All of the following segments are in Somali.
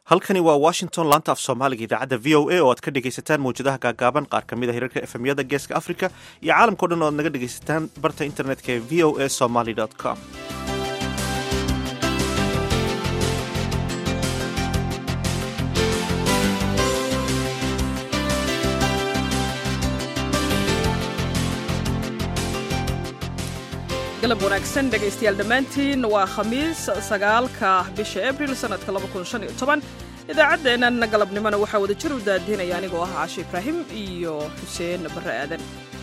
halkani waa washington laanta af soomaaliga idaacadda v o a oo aad ka dhegaysataan mawjadaha gaagaaban qaar ka mid a hirarka efemyada geeska africa iyo caalamkao dhan oo aad naga dhegaysataan barta internetka ee v o a somaly com galab wanaagsan dhegaystayaal dhammaantiin waa khamiis sagaalka bisha abril sannadka idaacaddeennan galabnimona waxaa wada jir u daadiinaya anigoo ah caashi ibraahim iyo xuseen barre aadan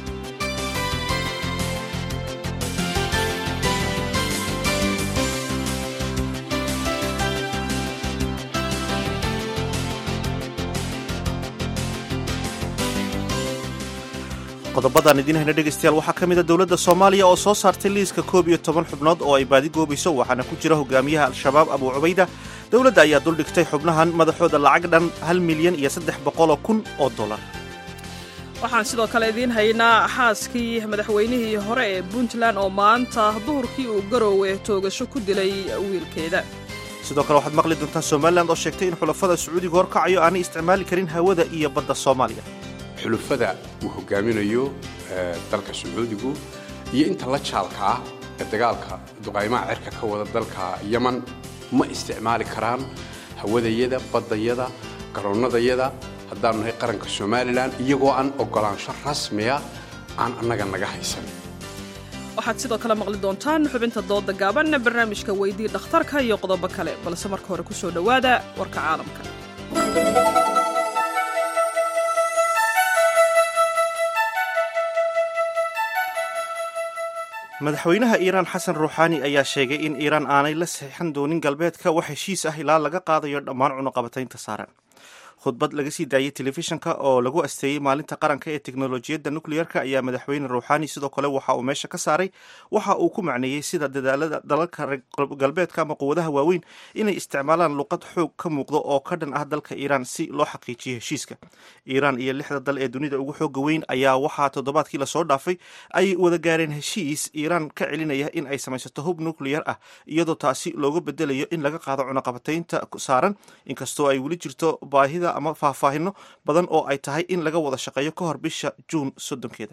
qodobadaan idiin hayna dhegaystayaal waxaa ka mida dowladda soomaaliya oo soo saartay liiska koob iyo toban xubnood oo ay baadi goobayso waxaana ku jira hogaamiyaha al-shabaab abuu cubayda dowladda ayaa duldhigtay xubnahan madaxooda lacag dhan hal milyan iyo saddex boqoloo kun oo dollar waxaan sidoo kale idiin haynaa xaaskii madaxweynihii hore ee puntland oo maanta duhurkii uu garoowe toogasho ku dilay wiilkeeda sidoo kale waxaad maqli doontaan somalilan oo sheegtay in xulafada sacuudiga horkacayo aanay isticmaali karin hawada iyo badda soomaaliya xulufada uu hogaaminayo dalka sacuudigu iyo inta la jaalka ah ee dagaalka duqaymaha cirka ka wada dalka yaman ma isticmaali karaan hawadayada baddayada garoonnadayada haddaanu nahay qaranka somalilan iyagoo aan oggolaansho rasmiya aan annaga naga haysan waxaad sidoo kale maqli doontaan xubinta dooda gaaban barnaamijka weydii dhakhtarka iyo qodobo kale balse marka hore ku soo dhowaada warka caalamka madaxweynaha iiraan xasan ruuxaani ayaa sheegay in iiraan aanay la saxiixan doonin galbeedka wax heshiis ah ilaa laga qaadayo dhammaan cunuqabataynta saaran khudbad laga sii daayey telefishinka oo lagu asteeyey maalinta qaranka ee teknolojiyadda nucleyerka ayaa madaxweyne ruuxaani sidoo kale waxa uu meesha ka saaray waxa uu ku macneeyey sida dadaalada dalalka galbeedka ama quwadaha waaweyn inay isticmaalaan luqad xoog ka muuqdo oo ka dhan ah dalka iiraan si loo xaqiijiyo heshiiska iiraan iyo lixda dal ee dunida ugu xooga weyn ayaa waxaa toddobaadkii lasoo dhaafay ay wada gaareen heshiis iiraan ka celinaya in ay samaysato hub nucleyer ah iyadoo taasi looga bedelayo in laga qaado cunaqabataynta saaran inkastoo ay weli jirto baahida ama faahfaahino badan oo ay tahay in laga wada shaqeeyo ka hor bisha juun soddonkeeda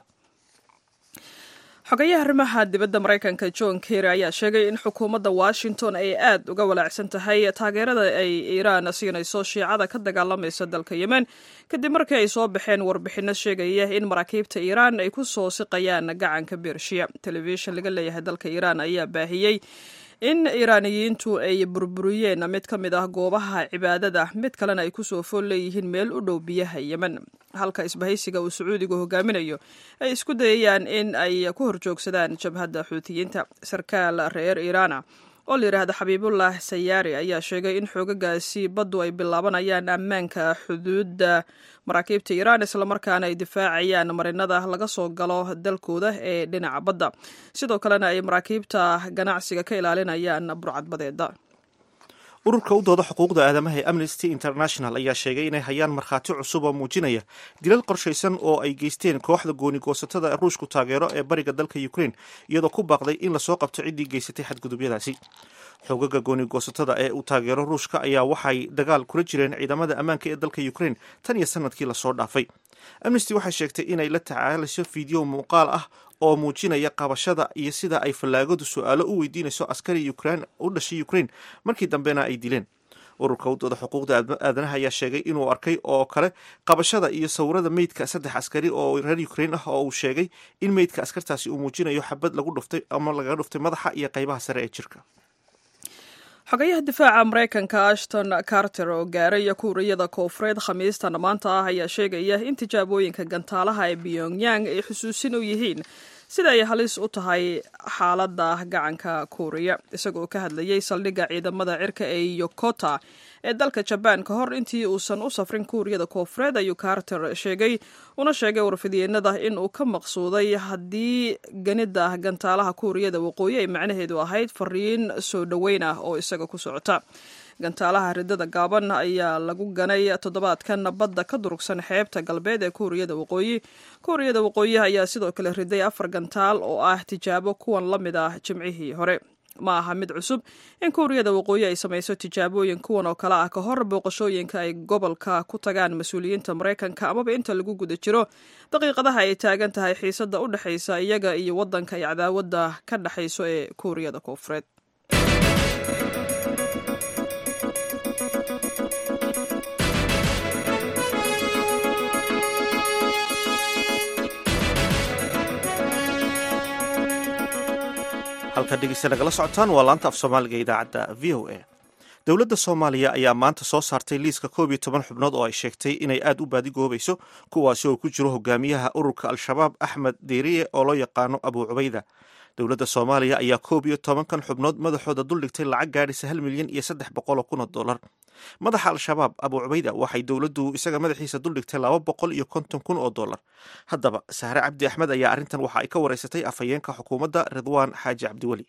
xogayaha arrimaha dibadda maraykanka john kerry ayaa sheegay in xukuumadda washington ay aad uga walaacsan tahay taageerada ay iiraan siinayso shiicada ka dagaalamaysa dalka yemen kadib markii ay soo baxeen warbixinno sheegaya in maraakiibta iiraan ay ku soo siqayaan gacanka bershiya telefishin laga leeyahay dalka iiraan ayaa baahiyey in iiraaniyiintu ay burburiyeen mid ka mid ah goobaha cibaadada mid kalena ay kusoo fool leeyihiin meel u dhow biyaha yemen halka isbahaysiga uu sacuudigu hogaaminayo ay isku dayayaan in ay ku horjoogsadaan jabhadda xuutiyiinta sarkaal reer iiraana oo la yidhaahda xabiibullah sayaari ayaa sheegay in xoogagaasi baddu ay bilaabanayaan ammaanka xuduudda maraakiibta iiraan islamarkaana ay difaacayaan marinada laga soo galo dalkooda ee dhinaca badda sidoo kalena ay maraakiibta ganacsiga ka ilaalinayaan burcadbadeeda ururka u dooda xuquuqda aadamaha ee amnesty international ayaa sheegay inay hayaan markhaati cusub oo muujinaya dilal qorshaysan oo ay geysteen kooxda goonigoosatada ruushku taageero ee bariga dalka ukraine iyadoo ku baaqday in lasoo qabto ciddii geysatay xadgudubyadaasi xoogaga goonigoosatada ee uu taageero ruushka ayaa waxay dagaal kula jireen ciidamada ammaanka ee dalka ukraine tan iyo sanadkii lasoo dhaafay amnesty waxay sheegtay inay la tacaalayso fiideo muuqaal ah oo muujinaya qabashada iyo sida ay fallaagadu su-aalo u weydiinayso askari ukrain u dhashay ukraine markii dambena ay dileen ururka udooda xuquuqda aadanaha ayaa sheegay inuu arkay oo kale qabashada iyo sawirada meydka saddex askari oo reer ukraine ah oo uu sheegay in meydka askartaasi uu muujinayo xabad lagu dhuftay ama lagaga dhuftay madaxa iyo qaybaha sare ee jirka xogayaha difaaca maraykanka ashton carter oo gaaray kuuriyada koofureed khamiistan maanta ah ayaa sheegaya in tijaabooyinka gantaalaha ee pyongyang ay xusuusin u yihiin sida ay halis u tahay xaaladda gacanka kuuriya isagoo ka hadlayay saldhigga ciidamada cirka ee yokota ee dalka jabaan ka hor intii uusan u safrin kuuriyada koofureed ayuu carter sheegay una sheegay warfidyeennada in uu ka maqsuuday haddii ganida gantaalaha kuuriyada waqooyi ay macnaheedu ahayd fariin soo dhoweyn ah oo isaga ku socota gantaalaha ridada gaaban ayaa lagu ganay toddobaadkan badda ka durugsan xeebta galbeed ee kuuriyada waqooyi kuuriyada waqooyi ayaa sidoo kale riday afar gantaal oo ah tijaabo kuwan la mid ah jimcihii hore ma aha mid cusub in kuuriyada waqooyi ay samayso tijaabooyin kuwan oo kale ah ka hor booqashooyinka ay gobolka ku tagaan mas-uuliyiinta maraykanka amaba inta lagu guda jiro daqiiqadaha ay taagan tahay xiisadda u dhexaysa iyaga iyo waddanka ay cadaawadda ka dhexayso ee kuuriyada koonfureed halkaad dhegeysta nagala socotaan waa laanta af soomaaliga idaacadda v o a dowladda soomaaliya ayaa maanta soo saartay liiska koob iyo toban xubnood oo ay sheegtay inay aad u baadigoobayso kuwaasi oo ku jiro hogaamiyaha ururka al-shabaab axmed deeriye oo loo yaqaano abuu cubayda dowladda soomaaliya ayaa koob iyo tobankan xubnood madaxooda duldhigtay lacag gaadhisa hal milyan iyo saddex boqol oo kun oo dollar madaxa al-shabaab abuu cubayda waxay dowladdu isaga madaxiisa duldhigtay laba boqol iyo konton kun oo dollar haddaba sahre cabdi axmed ayaa arrintan waxa ay ka wareysatay afhayeenka xukuumadda ridwaan xaaji cabdiweli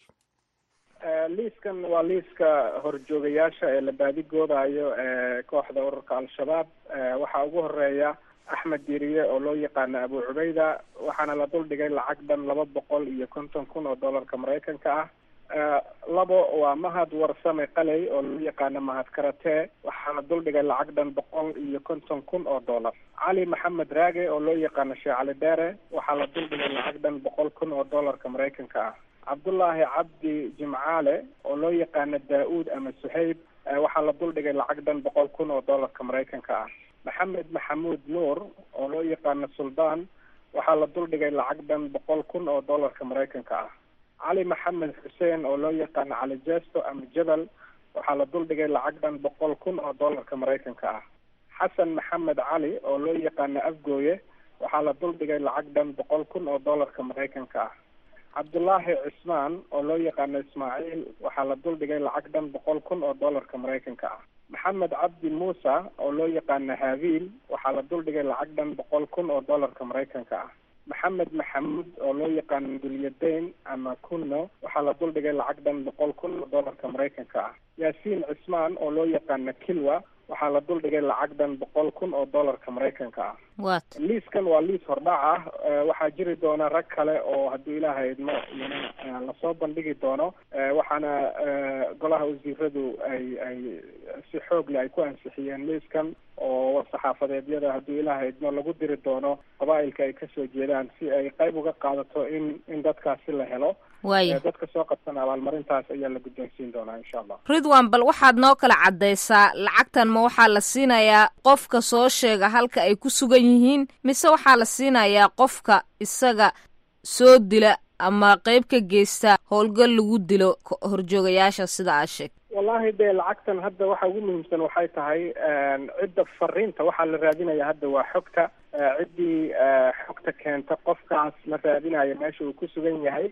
liiskan waa liiska horjoogayaasha ee la baadigoodayo ee kooxda ururka al-shabaab waxaa ugu horeeya axmed diiriye oo loo yaqaano abu cubayda waxaana la duldhigay lacag dhan laba boqol iyo konton kun oo dollarka maraykanka ah labo waa mahad warsame qaley oo loo yaqaano mahad karate waxaa la duldhigay lacag dhan boqol iyo konton kun oo dollar cali maxamed raage oo loo yaqaano sheekh cali dheere waxaa la duldhigay lacag dhan boqol kun oo dollarka maraykanka ah cabdullaahi cabdi jimcaale oo loo yaqaano daa-uud ama suhayb waxaa la duldhigay lacag dhan boqol kun oo dollarka maraykanka ah maxamed maxamuud nuur oo loo yaqaano suldaan waxaa la duldhigay lacag dhan boqol kun oo dollarka maraykanka ah cali maxamed xuseen oo loo yaqaano cali jesto ama jabal waxaa la duldhigay lacag dhan boqol kun oo dollarka maraykanka ah xasan maxamed cali oo loo yaqaano afgooye waxaa la duldhigay lacag dhan boqol kun oo dollarka maraykanka ah cabdullaahi cismaan oo loo yaqaano ismaaciil waxaa la duldhigay lacag dhan boqol kun oo dollarka maraykanka ah maxamed cabdi muusa oo loo yaqaano haabiil waxaa la duldhigay lacag dhan boqol kun oo dollarka maraykanka ah maxamed maxamuud oo loo yaqaano dulyadayn ama kunno waxaa la duldhigay lacag dhan boqol kun oo dollarka maraykanka ah yaasiin cismaan oo loo yaqaano kilwa waxaa la duldhigay lacag dhan boqol kun oo dollarka maraykanka ah wat liiskan waa liis hordhac ah waxaa jiri doona rag kale oo hadduu ilaahay idmo iyana lasoo bandhigi doono waxaana golaha wasiiradu ay ay si xoog leh ay ku ansixiyeen liiskan oo war-saxaafadeedyada hadduu ilaahay idmo lagu diri doono qabaa-ilka ay kasoo jeedaan si ay qayb uga qaadato in in dadkaasi la helo waaya dadka soo qabsana abaalmarintaas ayaa la guddoonsiin doonaa insha allah ridwan bal waxaad noo kala caddaysaa lacagtan ma waxaa la siinayaa qofka soo sheega halka ay ku sugan yihiin mise waxaa la siinayaa qofka isaga soo dila ama qeyb ka geysta howlgal lagu dilo horjoogayaasha sida aad sheeg wallahi dee lacagtan hadda waxa ugu muhiimsan waxay tahay cidda fariinta waxaa la raadinaya hadda waa xogta ciddii xogta keenta qofkaas la raadinayo meesha uu ku sugan yahay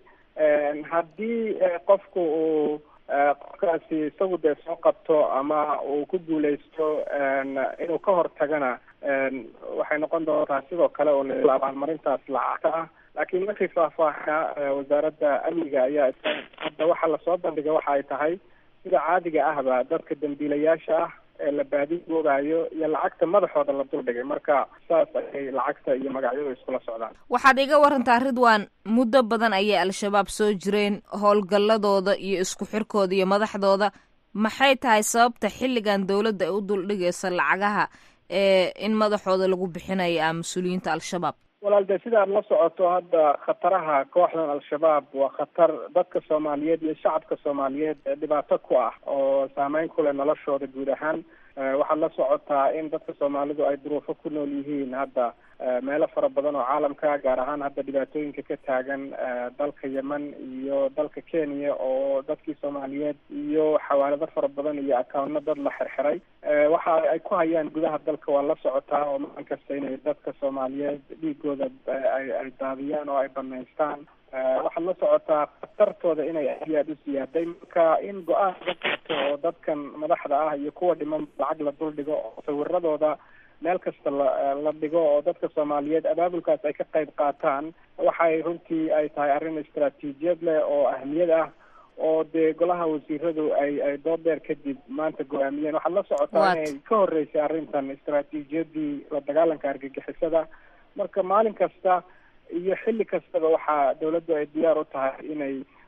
haddii qofku uu qofkaasi isagu dee soo qabto ama uu ku guuleysto inuu ka hortagana waxay noqon doontaa sidoo kale oo la abaalmarintaas lacagta ah laakiin markii faahfaahina wasaaradda amniga ayaa hadda waxaa lasoo bandhiga waxa ay tahay sida caadiga ahba dadka dambiilayaasha ah ee la baadigoobayo iyo lacagta madaxooda la duldhigay marka saas ayay lacagta iyo magacyadu iskula socdaan waxaad iga warantaa ridwan muddo badan ayay al-shabaab soo jireen howlgalladooda iyo isku xirkooda iyo madaxdooda maxay tahay sababta xilligan dowladda ay u duldhigaysa lacagaha ee in madaxooda lagu bixinayo ah mas-uuliyiinta al-shabaab walaal dee sida aad la socoto hadda khataraha kooxdan al-shabaab waa khatar dadka soomaaliyeed iyo shacabka soomaaliyeed dhibaato ku ah oo saameyn ku leh noloshooda guud ahaan waxaad la socotaa in dadka soomaalidu ay duruufo ku nool yihiin hadda meelo fara badan oo caalamka gaar ahaan hadda dhibaatooyinka ka taagan dalka yemen iyo dalka kenya oo dadkii soomaaliyeed iyo xawaalado fara badan iyo accounno dad la xirxiray waxa ay ku hayaan gudaha dalka waa la socotaa oo maalin kasta inay dadka soomaaliyeed dhiigooda ay ay daadiyaan oo ay banaystaan waxaad la socotaa khatartooda inay aad iyo aada u siyaaday marka in go-aan laga qaato oo dadkan madaxda ah iyo kuwa dhiman lacag la dul dhigo oo sawiradooda meel kasta la la dhigo oo dadka soomaaliyeed abaabulkaas ay ka qayb qaataan waxay runtii ay tahay arrin istaraatiijiyad leh oo ahmiyad ah oo dee golaha wasiiradu ay ay dood dheer kadib maanta go-aamiyeen waxaad la socotaa inay ka horeysay arrintan istaraatiijiyadii la dagaalanka argagixisada marka maalin kasta iyo xilli kastaba waxaa dawladdu ay diyaar u tahay inay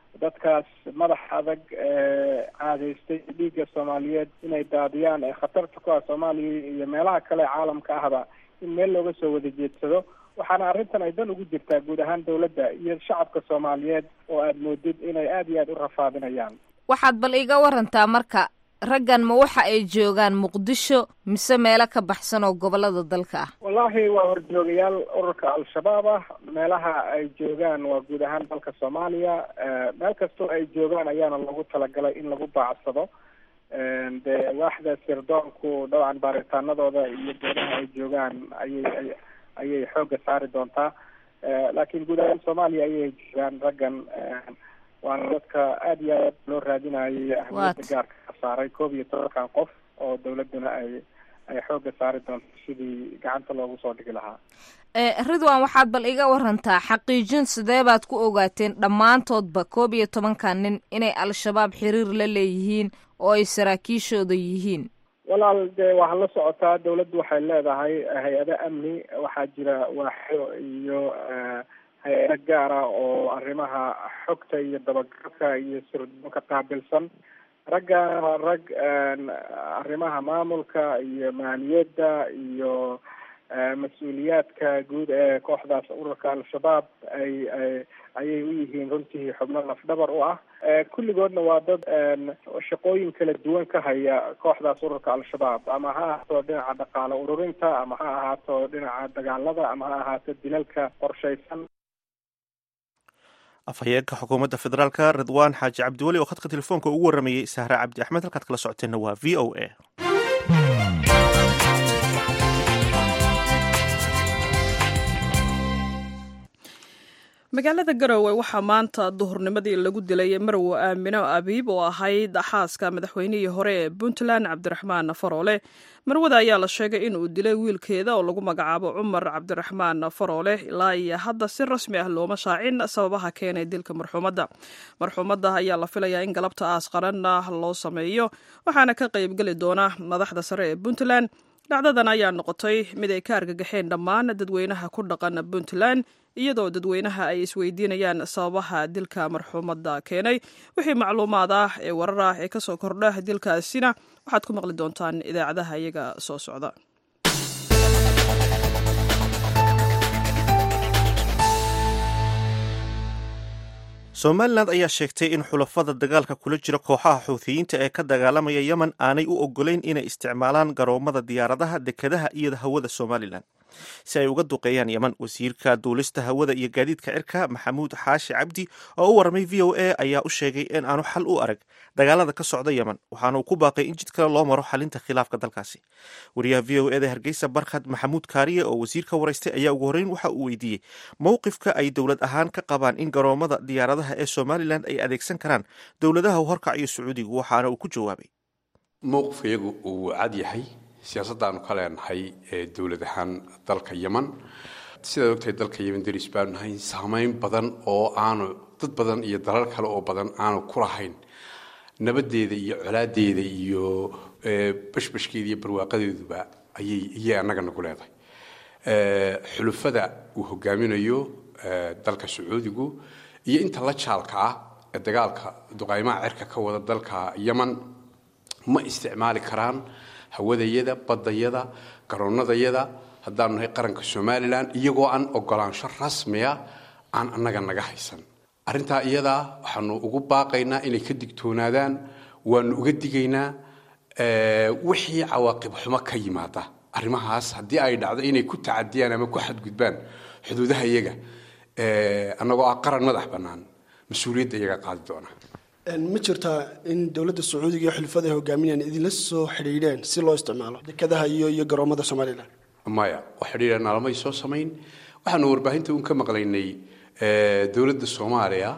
dadkaas madax adag caadaystay dhiigga soomaaliyeed inay daadiyaan ee khatarta ku ah soomaaliya iyo meelaha kale caalamka ahba in meel looga soo wada jeedsado waxaana arrintan ay dan ugu jirtaa guud ahaan dawladda iyo shacabka soomaaliyeed oo aada moodid inay aada iyo aada u rafaadinayaan waxaad bal iga warantaa marka raggan ma waxa ay joogaan muqdisho mise meelo ka baxsan oo gobolada dalka ah wallaahi waa horjoogayaal ururka al-shabaab ah meelaha ay joogaan waa guud ahaan dalka soomaaliya meel kastoo ay joogaan ayaana loogu talagalay in lagu baacsado dee waaxda sirdoonku dhowcan baaritaanadooda iyo goodaha ay joogaan ayay ayay xoogga saari doontaa laakiin guud ahaan soomaaliya ayay joogaan raggan waana dadka aada iyo aad loo raadinayay ahmiyadda gaarka ka saaray koob iyo tobankan qof oo dawladduna ay ay xoogga saari doonto sidii gacanta loogu soo dhigi lahaa ridwan waxaad bal iga warantaa xaqiijin sidee baad ku ogaateen dhammaantoodba koob iyo tobankan nin inay al-shabaab xiriir la leeyihiin oo ay saraakiishooda yihiin walaal dee waxaa la socotaa dawladdu waxay leedahay hay-ado amni waxaa jira waaxyo iyo hay-ado gaara oo arrimaha xogta iyo dabagalka iyo sirdoonka qaabilsan raggan waa rag arrimaha maamulka iyo maaliyadda iyo mas-uuliyaadka guud ee kooxdaas ururka al-shabaab ay ayay u yihiin runtii xubno lafdhabar u ah kulligoodna waa dad shaqooyin kala duwan ka haya kooxdaas ururka al-shabaab ama ha ahaato dhinaca dhaqaale ururinta ama ha ahaato dhinaca dagaalada ama ha ahaato dilalka qorshaysan afhayeenka xukuumadda federaalka ridwaan xaaji cabdiweli oo khadka telefoonka ugu waramayey sahre cabdi axmed halkaad kala socoteenna waa v o a magaalada garowe waxaa maanta duhurnimadii lagu dilay marwo aamino abiib oo ahayd xaaska madaxweynihii hore ee puntland cabdiraxmaan faroole marwada ayaa la sheegay in uu dilay wiilkeeda oo lagu magacaabo cumar cabdiraxmaan faroole ilaa iyo hadda si rasmi ah looma shaacin sababaha keenay dilka marxuumadda marxuumadda ayaa la filayaa in galabta aas qaranna loo sameeyo waxaana ka qaybgeli doona madaxda sare ee puntland dhacdadan ayaa noqotay mid ay ka argagaxeen dhammaan dadweynaha ku dhaqan puntland iyadoo dadweynaha ay isweydiinayaan sababaha dilka marxuumadda keenay wixii macluumaad ah ee warar ah ee kasoo kordha dilkaasina waxaad ku maqli doontaan idaacadaha iyaga soo socda somalilan ayaa sheegtay in xulafada dagaalka kula jira kooxaha xuuthiyiinta ee ka dagaalamaya yemen aanay u ogolayn inay isticmaalaan garoomada diyaaradaha dekadaha iyo hawada somalilan si ay uga duqeeyaan yemen wasiirka duulista hawada iyo gaadiidka cirka maxamuud xaashi cabdi oo u warramay v o a ayaa u sheegay in aanu xal u arag dagaalada ka socda yemen waxaana uu ku baaqay in jid kale loo maro xalinta khilaafka dalkaasi wariyaha v o eda hargeysa barkhad maxamuud kaariye oo wasiirka waraystay ayaa ugu horreyn waxa uu weydiiyey mowqifka ay dowlad ahaan ka qabaan in garoomada diyaaradaha ee somalilan ay adeegsan karaan dowladaha horkac iyo sacuudigu waxaana uu ku jawaabay mowqifka iyagu uu cad yahay siyaasaddaanu ka leenahay ee dowlad ahaan dalka yeman sidaad ogtahay dalka yeman deris baanu nahay saamayn badan oo aanu dad badan iyo dalal kale oo badan aanu ku lahayn nabadeeda iyo colaadeeda iyo bashbashkeeda iyo barwaaqadeeduba ayay ayay annaga nagu leedahay xulufada uu hogaaminayo dalka sacuudigu iyo inta la jaalka ah ee dagaalka duqaymaha cirka ka wada dalka yeman ma isticmaali karaan hawadayada badayada garoonadayada haddaanu nahay qaranka somalilan iyagoo aan ogolaansho rasmiya aan annaga naga haysan arrintaa iyadaa waxaanu ugu baaqaynaa inay ka digtoonaadaan waanu uga digaynaa wixii cawaaqib xumo ka yimaada arrimahaas haddii ay dhacdo inay ku tacadiyaan ama ku xadgudbaan xuduudaha iyaga annagoo ah qaran madax bannaan mas-uuliyadda iyaga qaadi doona ma jirtaa in dowladda sacuudiga iyo xulufada ay hogaaminayaan idinla soo xidhiidheen si loo isticmaalo dekadaha iyo iyo garoomada somalilan maya wax xidhiidha naalamay soo samayn waxaanu warbaahinta un ka maqlaynay dowladda soomaaliya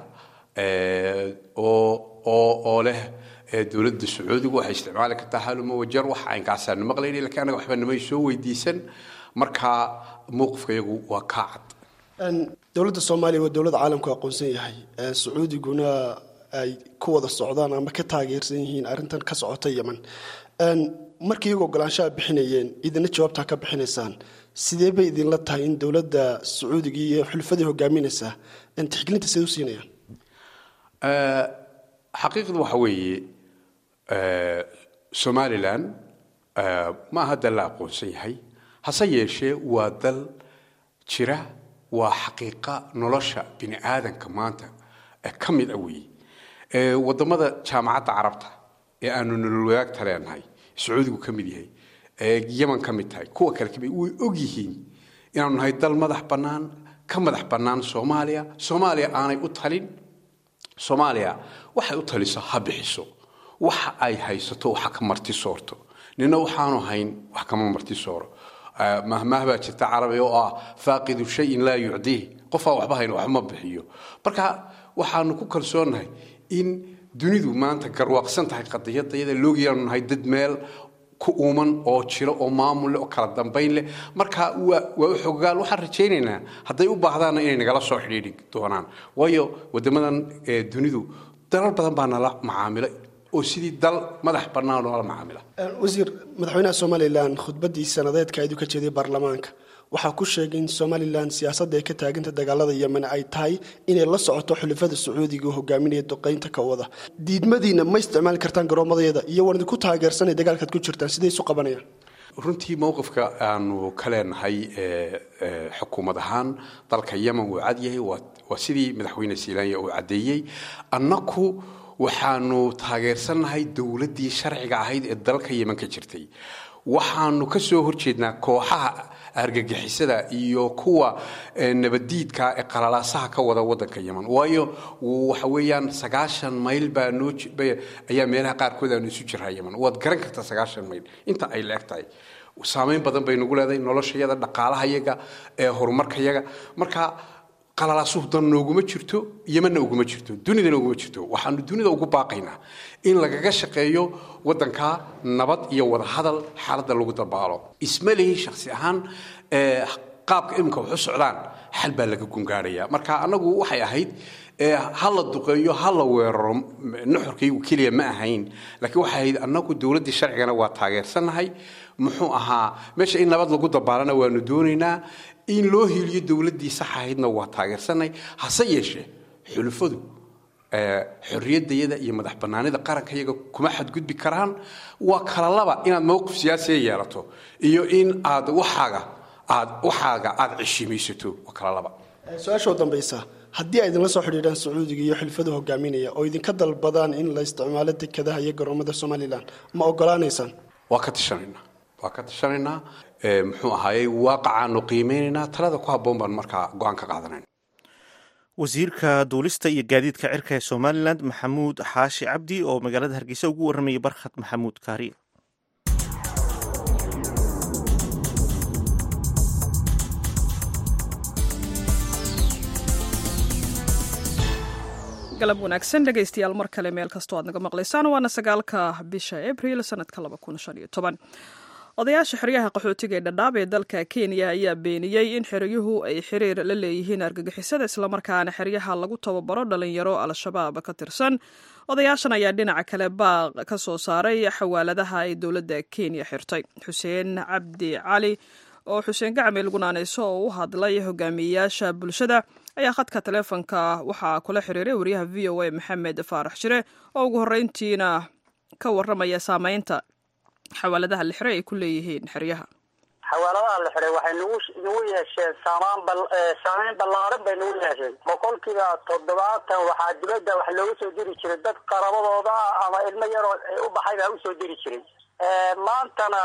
oo oo oo leh dowladda sacuudigu waxay isticmaali kartaa haluma wajar wax aynkaasaanu maqlaynay lakiin annaga waxba namay soo weydiisan markaa mowqifka iyagu waa kaa cad dowladda soomaaliya waa dowlad caalamku aqoonsan yahay sacuudiguna ay ku wada socdaan ama ka taageersan yihiin arrintan ka socota yeman markii iyagu ogolaanshaha bixinayeen idina jawaabtaa ka bixinaysaan sidee bay idinla tahay in dowladda sacuudiga iyo xulufadii hogaaminaysaa tixgelinta siday u siinayaan xaqiiqdu waxa weeye somalilan ma aha dal la aqoonsan yahay hase yeeshee waa dal jira waa xaqiiqa nolosha bini aadanka maanta ka mid a weeye wadamada jaamacadda carabta ee aanu nolol wadaagta leenahay sacuudigu ka mid yahay yaman ka mid tahay kuwa kale kamid way og yihiin inaanu nahay dal madax bannaan ka madax bannaan soomaaliya soomaaliya aanay u talin soomaaliya waxay u taliso ha bixiso waxa ay haysato waxa ka marti soorto nina waxaanu hayn wax kama marti sooro mahmaah baa jirta carabiga oo ah faaqidu shayin laa yucdiih qofaa waxba hayn waxma bixiyo marka waxaanu ku kalsoonnahay in dunidu maanta garwaaqsan tahay qadiyadayada loogiyaanu nahay dad meel ku uuman oo jiro oo maamul leh oo kala dambayn leh marka waa waa xogaal waxaan rajaynaynaa hadday u baahdaanna inay nagala soo xidhiidhi doonaan waayo waddamadan dunidu dalal badan baa nala macaamilay oo sidii dal madax bannaan oo la macaamila wasiir madaxweynaha somalilan khudbaddii sanadeedka aydu ka jeediyay baarlamaanka waxaa ku sheegay in somalilan siyaasadda ee ka taaganta dagaalada yemen ay tahay inay la socoto xulafada sacuudiga oo hogaaminaya duqaynta ka wada diidmadiina ma isticmaali kartaan garoomadeeda iyo waan idinku taageersanay dagaalkaad ku jirtaan siday isu qabanayaan runtii mowqifka aanu ka leenahay xukuumad ahaan dalka yemen wuu cadyahay waa sidii madaxweyne silaanya uu caddeeyey annaku waxaanu taageersannahay dowladdii sharciga ahayd ee dalka yemen ka jirtay waxaanu ka soo horjeednaa kooxaha argagixisada iyo kuwa nabadiidka ee qalalaasaha ka wada wadanka yemen waayo waxa weeyaan sagaashan mayl baa noo ayaa meelaha qaarkood aanu isu jiraa yemen waad garan kartaa sagaashan mayl inta ay leeg tahay saameyn badan bay nagu leedahay noloshayaga dhaqaalahayaga ee horumarkayaga marka qalalaasuhu dan nooguma jirto yemanna uguma jirto dunidana uguma jirto waxaanu dunida ugu baaqaynaa in lagaga shaqeeyo wadanka nabad iyo wadahadal xaaladda lagu dabaalo isma lihi shaksi ahaan qaabka iminka wax u socdaan xal baa laga gungaaraya marka annagu waxay ahayd ha la duqeeyo ha la weeraro nuxurkaygu keliya ma ahayn laakiin waxay ahayd annagu dowladdii sharcigana waa taageersannahay muxuu ahaa meesha in nabad lagu dabaalana waanu doonaynaa in loo hiiliyo dowladdii sax ahaydna waa taageersanay hase yeeshee xulufadu xorriyaddayada iyo madax bannaanida qarankayaga kuma xadgudbi karaan waa kala laba inaad mowqif siyaasiya yeelato iyo in aad waxaaga aad waxaaga aad ceshimaysato waa kala laba su-aasha u dambaysa haddii ay idinla soo xidhiidhaan sacuudiga iyo xilfadu hogaaminaya oo idinka dalbadaan in la isticmaalo dekadaha iyo garoomada somalilan ma ogolaanaysaan waa ka tashanaynaa waa ka tashanaynaa muxuu ahaayey waaqacaanu qiimeynaynaa talada ku habboon baan markaa go-aan ka qaadanayn wasiirka duulista iyo gaadiidka cirka ee somalilan maxamuud xaashi cabdi oo magaalada hargeysa ugu warramayay barkhad maxamuud kaariye galab wanaagsan dhegaystayaal mar kale meel kastoo aad naga maqlaysaan waana sagaalka bisha abril sanadka odayaasha xeryaha qaxootiga ee dhadhaab ee dalka kenya ayaa beeniyey in xeryuhu ay xiriir la leeyihiin argagixisada islamarkaana xeryaha lagu tababaro dhalinyaro al-shabaab ka tirsan odayaashan ayaa dhinaca kale baaq ka soo saaray xawaaladaha ay dowladda kenya xirtay xuseen cabdi cali oo xuseen gacmeel gunaaneyso oo u hadlay hogaamiyeyaasha bulshada ayaa khadka taleefonka waxaa kula xiriiray wariyaha v o a maxamed faarax shire oo ugu horreyntiina ka warramaya saameynta xawaaladaha la xiray ay ku leeyihiin xeryaha xawaaladaha la xiray waxay nagu nagu yeesheen saamaan bal saameyn ballaaran bay nagu yeesheen boqolkiiba toddobaatan waxaa dibadda wax looga soo diri jiray dad qarabadooda ah ama ilmo yaroo u baxay baa usoo diri jiray maantana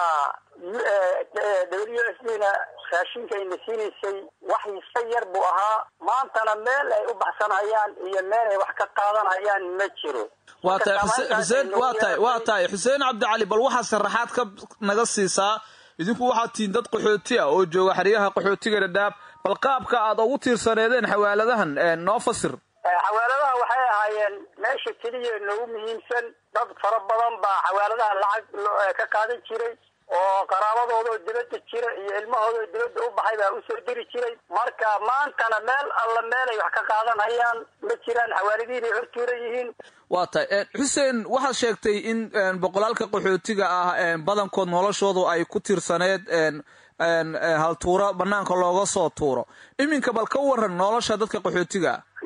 w s d na raashinka ayna siinaysay wax iska yar buu ahaa maantana meel ay u baxsanayaan iyo meel ay wax ka qaadanayaan ma jiro waa tahay xuseen waa tahay waa tahay xuseen cabdicali bal waxaa sharaxaad ka naga siisaa idinku waxaad tihiin dad qaxooti ah oo jooga xeryaha qaxootiga dhadhaab bal qaabka aad ugu tiirsaneedeen xawaaladahan noo fasir xawaaladaha waxay ahaayeen meesha keliya noogu muhiimsan dad fara badan baa xawaaladaha lacag ka qaadan jiray oo qaraabadoodaoo dibadda jira iyo ilmahoodao dibadda u baxay baa usoo diri jiray marka maantana meel alla meel ay wax ka qaadanayaan ma jiraan xawaaladihiinay hortuuran yihiin waa tahay xuseen waxaad sheegtay in boqolaalka qaxootiga ah badankood noloshoodu ay ku tiirsaneed haltuuro banaanka looga soo tuuro iminka bal ka waran nolosha dadka qaxootiga nolosha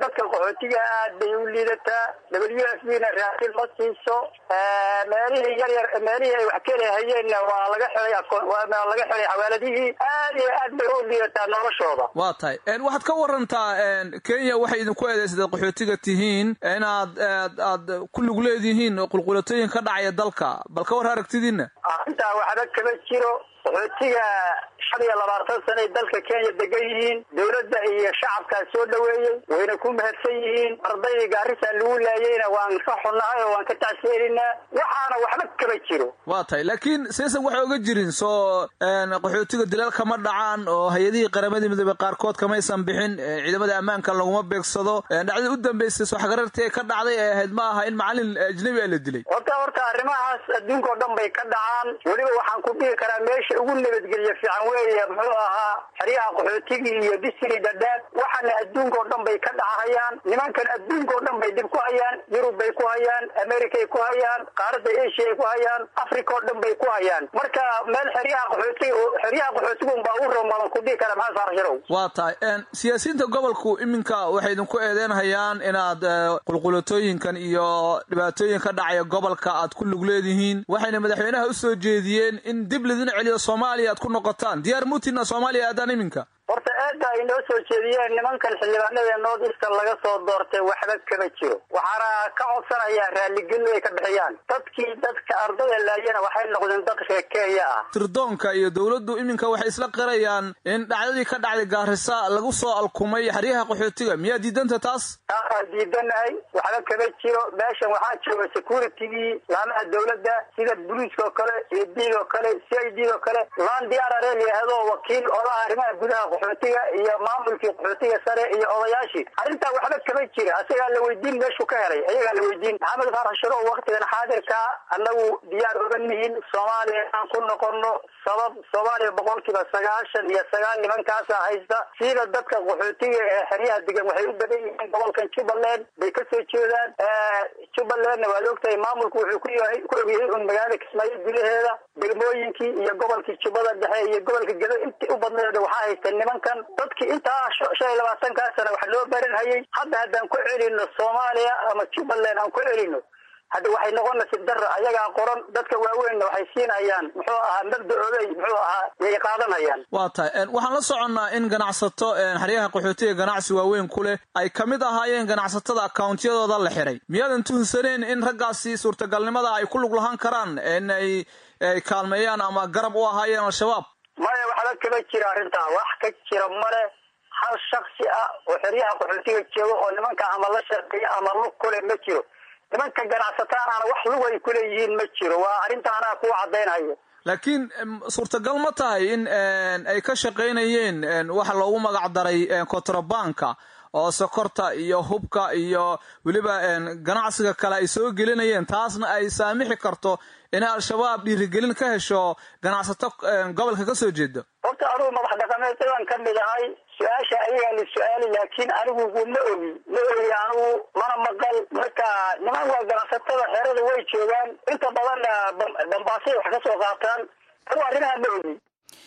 dadka qaxootiga aad bay u liidataa w f b na raashin ma siiso meelihii yar yar meelihii ay wax kelahayeenna waa laga xelay waa laga xelay xawaaladihii aad iyo aad bay u liidataa noloshooda waa tahay waxaad ka warantaa kenya waxay idinku eedaysadaed qaxootiga tihiin inaad aad ku lug leedihiin qulqulatooyin ka dhacaya dalka bal ka war aragtidiina arrintaa waxba kama jiro qaxootiga shan iyo labaatan sanay dalka kenya degan yihiin dowladda iyo shacabkaa soo dhaweeyey wayna ku mahadsan yihiin ardaydii gaarisa lagu laayeyna waan ka xunnahay oo waan ka tacsiyelinaa waxaana waxba kama jiro waa tahay laakiin seesan waxay oga jirin soo qaxootiga dilal kama dhacaan oo hay-adihii qaramadii midoobe qaarkood kamaysan bixin ciidamada ammaanka laguma beegsado dhacdadii u dambeysay soo xagarartii ka dhacday ee ahayd ma aha in macalin ajnabi a la dilay horta horta arrimahaas adduunka o dhan bay ka dhacaan weliba waxaan ku dhihi karaa meesha ugu nabadgelya fiican weeye muxuu ahaa xeryaha qaxootigii iyo disri dhadhaab waxaana adduunka oo dhan bay ka dhacahayaan nimankan adduunka oo dhan bay dhib ku hayaan yurub bay ku hayaan americay ku hayaan qaaradda asia ay ku hayaan africa oo dhan bay ku hayaan marka meel xeryaha qaxootiga xeryaha qaxootiga unbaa ugu ramadan ku dhihi kara maxaa saarasharow waa tahay siyaasiyiinta gobolku iminka waxay idinku eedeynhayaan inaad qulqulatooyinkan iyo dhibaatooyin ka dhacaya gobolka aad ku lug leedihiin waxayna madaxweynaha u soo jeediyeen in dib lidin celiyo soomaaliya aad ku noqotaan diyaar mutina soomaaliya aadaan iminka horta eedda ay noo soo jeediyeen nimankan xildhibaanada north eastern laga soo doortay waxba kama jiro waxaana ka codsanayaa raalligelin ay ka bixiyaan dadkii dadka ardada laayana waxay noqdeen dad reer kenya ah tirdoonka iyo dowladdu iminka waxay isla qirayaan in dhacdadii ka dhacday gaarisa lagu soo alkumay xeryaha qaxootiga miyaa diidanta taas taasaan diidanahay waxba kama jiro meeshan waxaa jooga securitigii laamaha dowladda sida boliiska oo kale iyo diig oo kale c i d oo kale laan diyaarare layihahdo wakiil odaha arrimaha gudaha qaxootiga iyo maamulkii qaxootiga sare iyo odayaashii arrintaa waxba kama jira asagaa la weydiin meeshuu ka helay ayagaa la weydiin maxamed faarax sharo waktigan xaadirka annagu diyaar oga nihin soomaaliya aan ku noqono sabab soomaaliya boqolkiiba sagaashan iyo sagaal nimankaasa haysta siida dadka qaxootiga ee xeryaha degan waxay u badan yihiin gobolkan jubbaland bay kasoo jeedaan jubbalandna waad ogtahay maamulku wuxuu ku yahay ku ogyahay un magaalada kismaayo gudaheeda degmooyinkii iyo gobolkii jubbada dhexe iyo gobolka gedo intii u badneeda waxaa haysta nimankan dadkii intaa shan iyo labaatankaa sana wax loo baranhayay hadda haddaan ku celino soomaaliya ama jubbaland aan ku celino hadda waxay noqonaysa dara ayagaa qoran dadka waaweynna waxay siinayaan muxuu ahaa mabda-oday muxuu ahaa yay qaadanayaan waa tahay waxaan la soconnaa in ganacsato xeryaha qaxootiga ganacsi waaweyn ku leh ay ka mid ahaayeen ganacsatada akawntiyadooda la xiray miyaadan tuhunsaneen in raggaasi suurtagalnimada ay ku lug lahaan karaan in ay kaalmeeyaan ama garab u ahaayeen al-shabaab maya waxba kama jira arrintaa wax ka jira male hal shaksi ah oo xeryaha qaxootiga jooga oo nimanka ama la shaqeeya ama lug kule ma jiro nimanka ganacsataanaana wax lug ay kuleeyihiin ma jiro waa arrintaanaa kuwa caddaynhayo laakiin suurtagal ma tahay in ay ka shaqaynayeen waxa loogu magac daray kontrabanka oo sokorta iyo hubka iyo weliba ganacsiga kale ay soo gelinayeen taasna ay saamixi karto inay al-shabaab dhiirigelin ka hesho ganacsato gobolka ka soo jeeda horta anugu madax dhaqameedyadan ka mid ahay su-aasha ayagaa la su-aali laakiin anigu ma ogi ma ogi anigu mana maqal marka niman waa ganacsatada xerada way joogaan inta badanna dambaasay wax ka soo qaataan anigu arrimaha ma ogi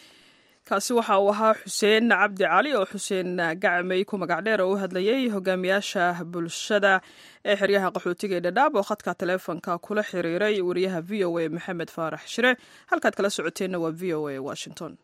kaasi waxa uu ahaa xuseen cabdi cali oo xuseen gacmey ku magac dheer oo u hadlayay hogaamiyaasha bulshada ee xeryaha qaxootiga ee dhadhaab oo khadka taleefonka kula xiriiray wariyaha v o a maxamed faarax shire halkaad kala socoteenna waa v o a washington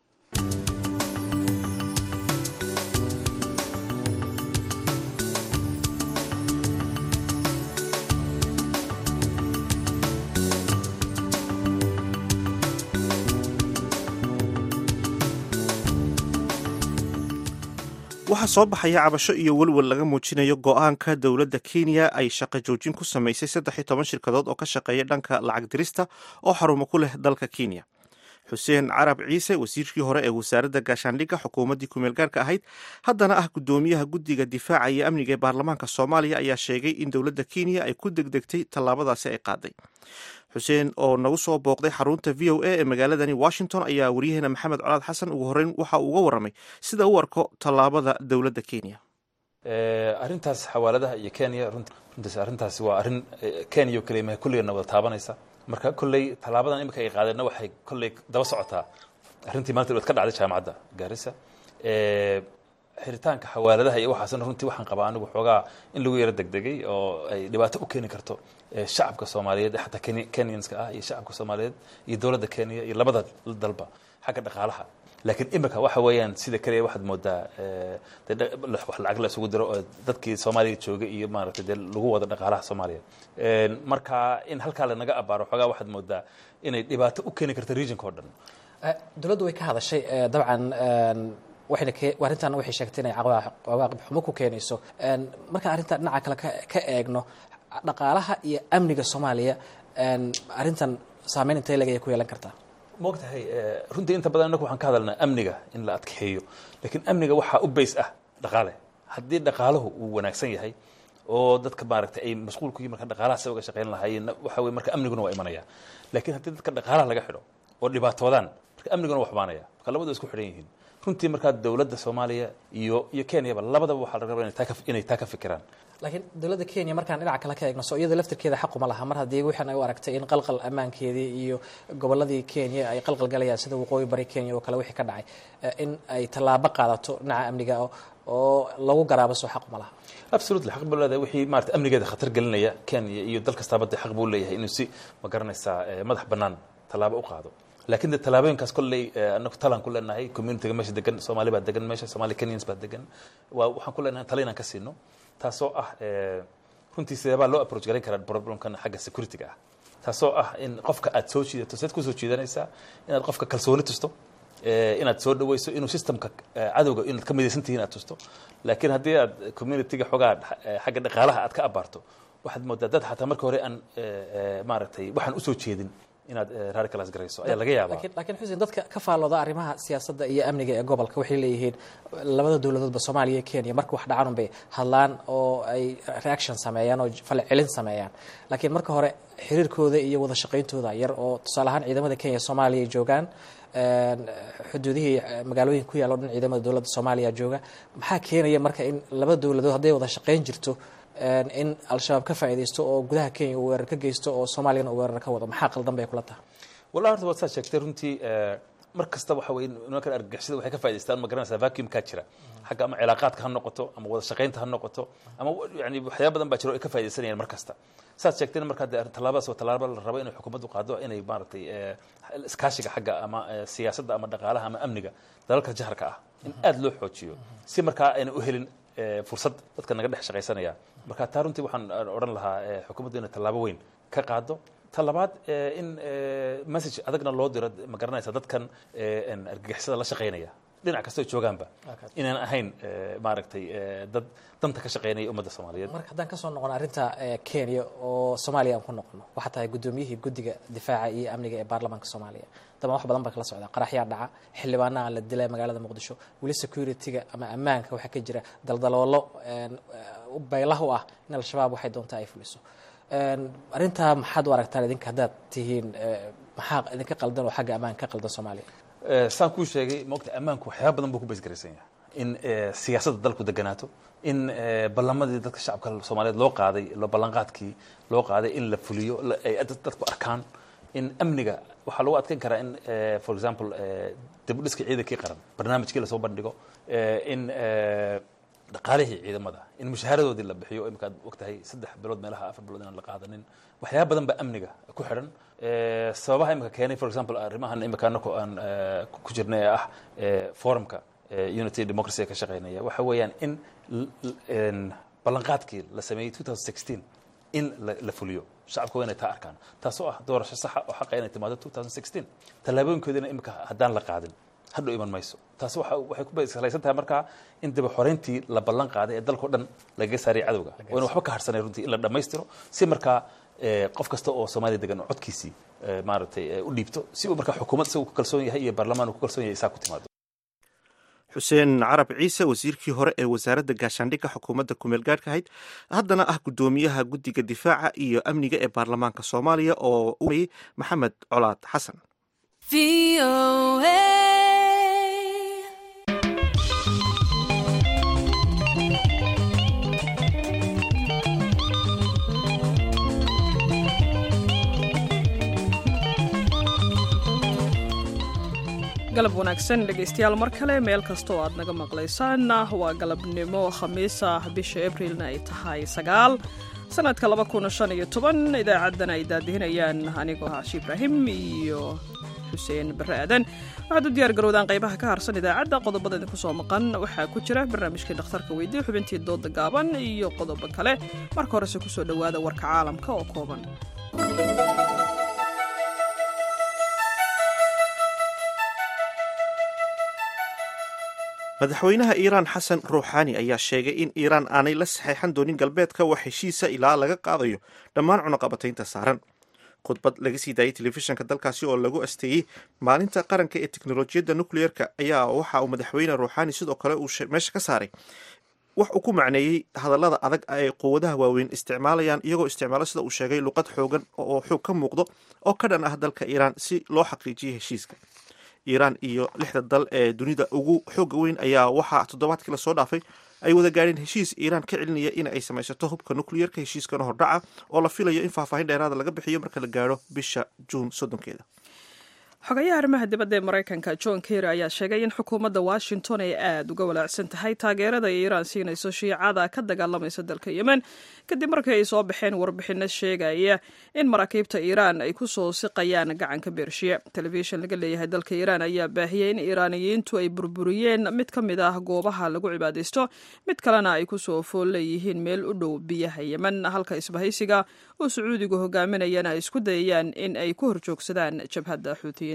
waxaa soo baxaya cabasho iyo welwel laga muujinayo go-aanka dowladda kenya ay shaqo joojin ku samaysay saddex iyo toban shirkadood oo ka shaqeeya dhanka lacag dirista oo xarumo ku leh dalka kenya xuseen carab ciise wasiirkii hore ee wasaaradda gaashaandhigga xukuumaddii kumeel gaarka ahayd haddana ah guddoomiyaha guddiga difaaca iyo amniga ee baarlamaanka soomaaliya ayaa sheegay in dowladda kenya ay ku degdegtay tallaabadaasi ay qaaday xuseen oo nagu soo booqday xarunta v o a ee magaaladani washington ayaa waryaheena maxamed colaad xasan ugu horreyn waxa uu uga warramay sida u arko tallaabada dowladda kenya arrintaas xawaaladaha iyo kenya runtaas arrintaasi waa arrin kenya oo keliya maha kulligeena wada taabanaysa marka kolley tallaabadan imika ay qaadeenna waxay kolley daba socotaa arrintii maanta dhood ka dhacday jaamacadda gaarisa xiritaanka xawaaladaha iyo waxaasna runtii waxaan qabaa anigu xoogaa in lagu yaro degdegay oo ay dhibaato u keeni karto shacabka soomaaliyeed xataa kenyanska ah iyo shacabka soomaaliyeed iyo dowladda kenya iyo labada dalba xagga dhaqaalaha laakiin imika waxa weeyaan sida kaliya waxaad moodaa wax lacag la isugu diro oo dadkii soomaaliya joogay iyo maaragtay dee lagu wado dhaqaalaha soomaaliya marka in halkaa lanaga abaaro xoogaa waxaad moodaa inay dhibaato u keeni karto regionka oo dhan dowladdu way ka hadashay dabcan waxayna arrintan waxay sheegtay inay cawaaqib xumo ku keenayso markaan arrintan dhinaca kale ka eegno dhaqaalaha iyo amniga soomaaliya arrintan saameyn intee leg ayay ku yeelan kartaa maogtahay runtii inta badan inaku waxaan ka hadalnaa amniga in la adkeeyo laakiin amniga waxaa u bays ah dhaqaale haddii dhaqaaluhu uu wanaagsan yahay oo dadka maaragtay ay mashquul ku yihin marka dhaqaalaha se uga shaqayn lahaayeen waxa weye marka amniguna waa imanaya laakiin haddii dadka dhaqaalaha laga xidho oo dhibaatoodaan marka amniguna waa xumaanaya marka labadu isku xidhan yihiin runtii markaa dowladda soomaaliya iyo iyo kenyaba labadaba waxaa laga rabaa inay taa ka fikiraan laakiin dowladda kenya markaan dhinaca kale ka eegno soo iyada laftirkeeda xaquma laha mar haddii waxaan ay u aragtay in qalqal ammaankeedii iyo gobolladii kenya ay qalqal galayaan sida waqooyi bari kenya oo kale wixii ka dhacay in ay tallaabo qaadato dhinaca amniga oo lagu garaabo soo xaquma laha absolutely xaq buu leedahay wixii maarata amnigeeda khatar gelinaya kenya iyo dal kastaaba dee xaq buu leeyahay inuu si ma garanaysaa madax bannaan tallaabo u qaado laakiin de tallaabooyinkaas kolley anaku talaan ku leenahay communityga meesha degan soomaali baa degan meesha somali kenyans baa degan waa waxaan ku leenahay tala inaan ka siino taasoo ah runtii sideebaa loo approach garan karaa problemkan xagga securityga ah taasoo ah in qofka aad soo jiidato seed kusoo jiidanaysaa inaad qofka kalsooni tusto inaad soo dhaweyso inuu systemka cadowga inaad ka midaysan tihiin aad tusto laakiin haddii aad communityga xoogaa xagga dhaqaalaha aad ka abaarto waxaad moodaa dad xataa marka hore aan maaragtay waxaan usoo jeedin inaad radicalize garayso ayaa laga yaabaa laakiin xuseen dadka ka faallooda arrimaha siyaasadda iyo amniga ee gobolka waxay leeyihiin labada dowladoodba soomaaliya iyo kenya marka wax dhacaan bay hadlaan oo ay reaction sameeyaan oo falcelin sameeyaan laakiin marka hore xiriirkooda iyo wada shaqayntooda yar oo tusaale ahaan ciidamada kenya soomaaliya ay joogaan xuduudihii magaalooyinka ku yaalla o dhan ciidamada dowladda soomaaliya jooga maxaa keenaya marka in labada dowladood hadday wada shaqayn jirto in al-shabaab ka faaidaysto oo gudaha kenya uu weerar ka geysto oo soomaaliyana uu weerar ka wado maxaa qaldan bay kula tahay wallahi horta waad saa sheegtay runtii mar kasta waxa weye nimankan argagixisada waxay ka faa'idaystaan ma garanaysaa vacuum kaa jira xagga ama cilaaqaadka ha noqoto ama wada shaqaynta ha noqoto ama yani waxyaaba badan baa jiro ay ka faaidaysanayaan mar kasta saad sheegtayna markaa dee tallaabadaas waa tallaaba la rabo inay xukuumaddu qaado inay maaragtay iskaashiga xagga ama siyaasadda ama dhaqaalaha ama amniga dalalka jaharka ah in aada loo xoojiyo si markaa ayna u helin fursad dadka naga dhex shaqaysanaya marka taa runtii waxaan odhan lahaa xukuumaddu inay tallaabo weyn ka qaado ta labaad in message adagna loo diro ma garanaysa dadkan argagixisada la shaqaynaya dhinac kastoo joogaanba inaan ahayn maaragtay dad danta ka shaqaynaya ummadda soomaaliyeed marka haddaan kasoo noqon arrinta kenya oo soomaaliya aan ku noqono waxaa tahay guddoomiyihii guddiga difaaca iyo amniga ee baarlamaanka soomaaliya daban wax badan baa kala socdaa qaraxyaa dhaca xildhibaanaha la dilay magaalada muqdisho weli security-ga ama ammaanka waxaa ka jira daldaloolo baylah u ah in al-shabaab waxay doontaa ay fuliso arrintaa maxaad u aragtaan idinka haddaad tihiin maxaa idinka qaldan oo xagga ammaanka ka qaldan soomaaliya saan kuu sheegay maogta ammaanku waxyaaba badan buu ku baysgaraysan yahay in siyaasadda dalku deganaato in ballamadii dadka shacabka soomaaliyeed loo qaaday ballanqaadkii loo qaaday in la fuliyo ay dadku arkaan in amniga waxaa lagu adkeyn karaa in for example dibudhiska ciidankii qaran barnaamijkii lasoo bandhigo in dhaqaalihii ciidamada in mushaharadoodii la bixiyo imika ad ogtahay saddex bilood meelaha afar bilood inaan la qaadanin waxyaaba badan baa amniga ku xidhan sababaha imika keenay for example arrimahan imika anako aan ku jirnay ee ah forumka unity democracy ee ka shaqeynaya waxa weeyaan in ballanqaadkii la sameeyey 2016 in la fuliyo shacabka waa inay taa arkaan taasoo ah doorasho saxa oo xaqa inay timaado 2016 tallaabooyinkoodina imika haddaan la qaadin hadhow iman mayso taasi waxay ku salaysan tahay markaa in daba xoreyntii la ballan qaaday ee dalkao dhan lagaga saaraya cadowga oo ina waxba ka harsanay runtii in la dhammaystiro si markaa qof kasta oo soomaaliya degan oo codkiisii maaragtay u dhiibto si uu markaa xukuumad isagu ku kalsoon yahay iyo baarlamaan uu ku kalsoon yahay isaa ku timaado xuseen carab ciise wasiirkii hore ee wasaaradda gaashaandhigga xukuumadda kumeel gaadhka ahayd haddana ah guddoomiyaha guddiga difaaca iyo amniga ee baarlamaanka soomaaliya oo u mayey maxamed colaad xasan galab wanaagsan dhegaystayaal mar kale meel kasta oo aad naga maqlaysaan waa galabnimo khamiis ah bisha abrilna ay tahay sagaal sanadka laba kun shan iyo toban idaacadan ay daadihinayaan anigoo caashi ibraahim iyo xuseen barre aadan waxaad u diyaar garowdaan qaybaha ka harsan idaacadda qodobada idinku soo maqan waxaa ku jira barnaamijkii dhakhtarka weydiye xubintii dooda gaaban iyo qodobo kale marka horese kusoo dhowaada warka caalamka oo kooban madaxweynaha iiraan xasan ruuxaani ayaa sheegay in iiraan aanay la saxeexan doonin galbeedka wax heshiisa ilaa laga qaadayo dhammaan cunaqabataynta saaran khudbad laga sii daayay telefishinka dalkaasi oo lagu asteeyey maalinta qaranka ee teknolojiyadda nucleerka ayaa waxa uu madaxweyne ruuxaani sidoo kale uu meesha ka saaray wax uu ku macneeyey hadallada adag ay quwadaha waaweyn isticmaalayaan iyagoo isticmaalo sida uu sheegay luqad xoogan oo xoog ka muuqdo oo ka dhan ah dalka iiraan si loo xaqiijiyay heshiiska iiraan iyo lixda dal ee dunida ugu xooga weyn ayaa waxaa toddobaadkii lasoo dhaafay ay wada gaadheen heshiis iiraan ka celinaya in ay samaysato hubka nucleerka heshiiskana hordhaca oo la filayo in faahfaahin dheeraada laga bixiyo marka la gaadho bisha juun soddonkeeda xogayaha arrimaha dibadda ee maraykanka john kerry ayaa sheegay in xukuumadda washington ay aada uga walaacsan tahay taageerada ay iiraan siinayso shiicada ka dagaalamaysa dalka yemen kadib markii ay soo baxeen warbixino sheegaya in maraakiibta iiraan ay ku soo siqayaan gacanka beershiya telefishin laga leeyahay dalka iiraan ayaa baahiyey in iiraaniyiintu ay burburiyeen mid ka mid ah goobaha lagu cibaadaysto mid kalena ay kusoo fool leeyihiin meel u dhow biyaha yemen halka isbahaysiga oo sacuudigu hogaaminayana ay isku dayayaan in ay ku horjoogsadaan jabhadda xuutiyiinta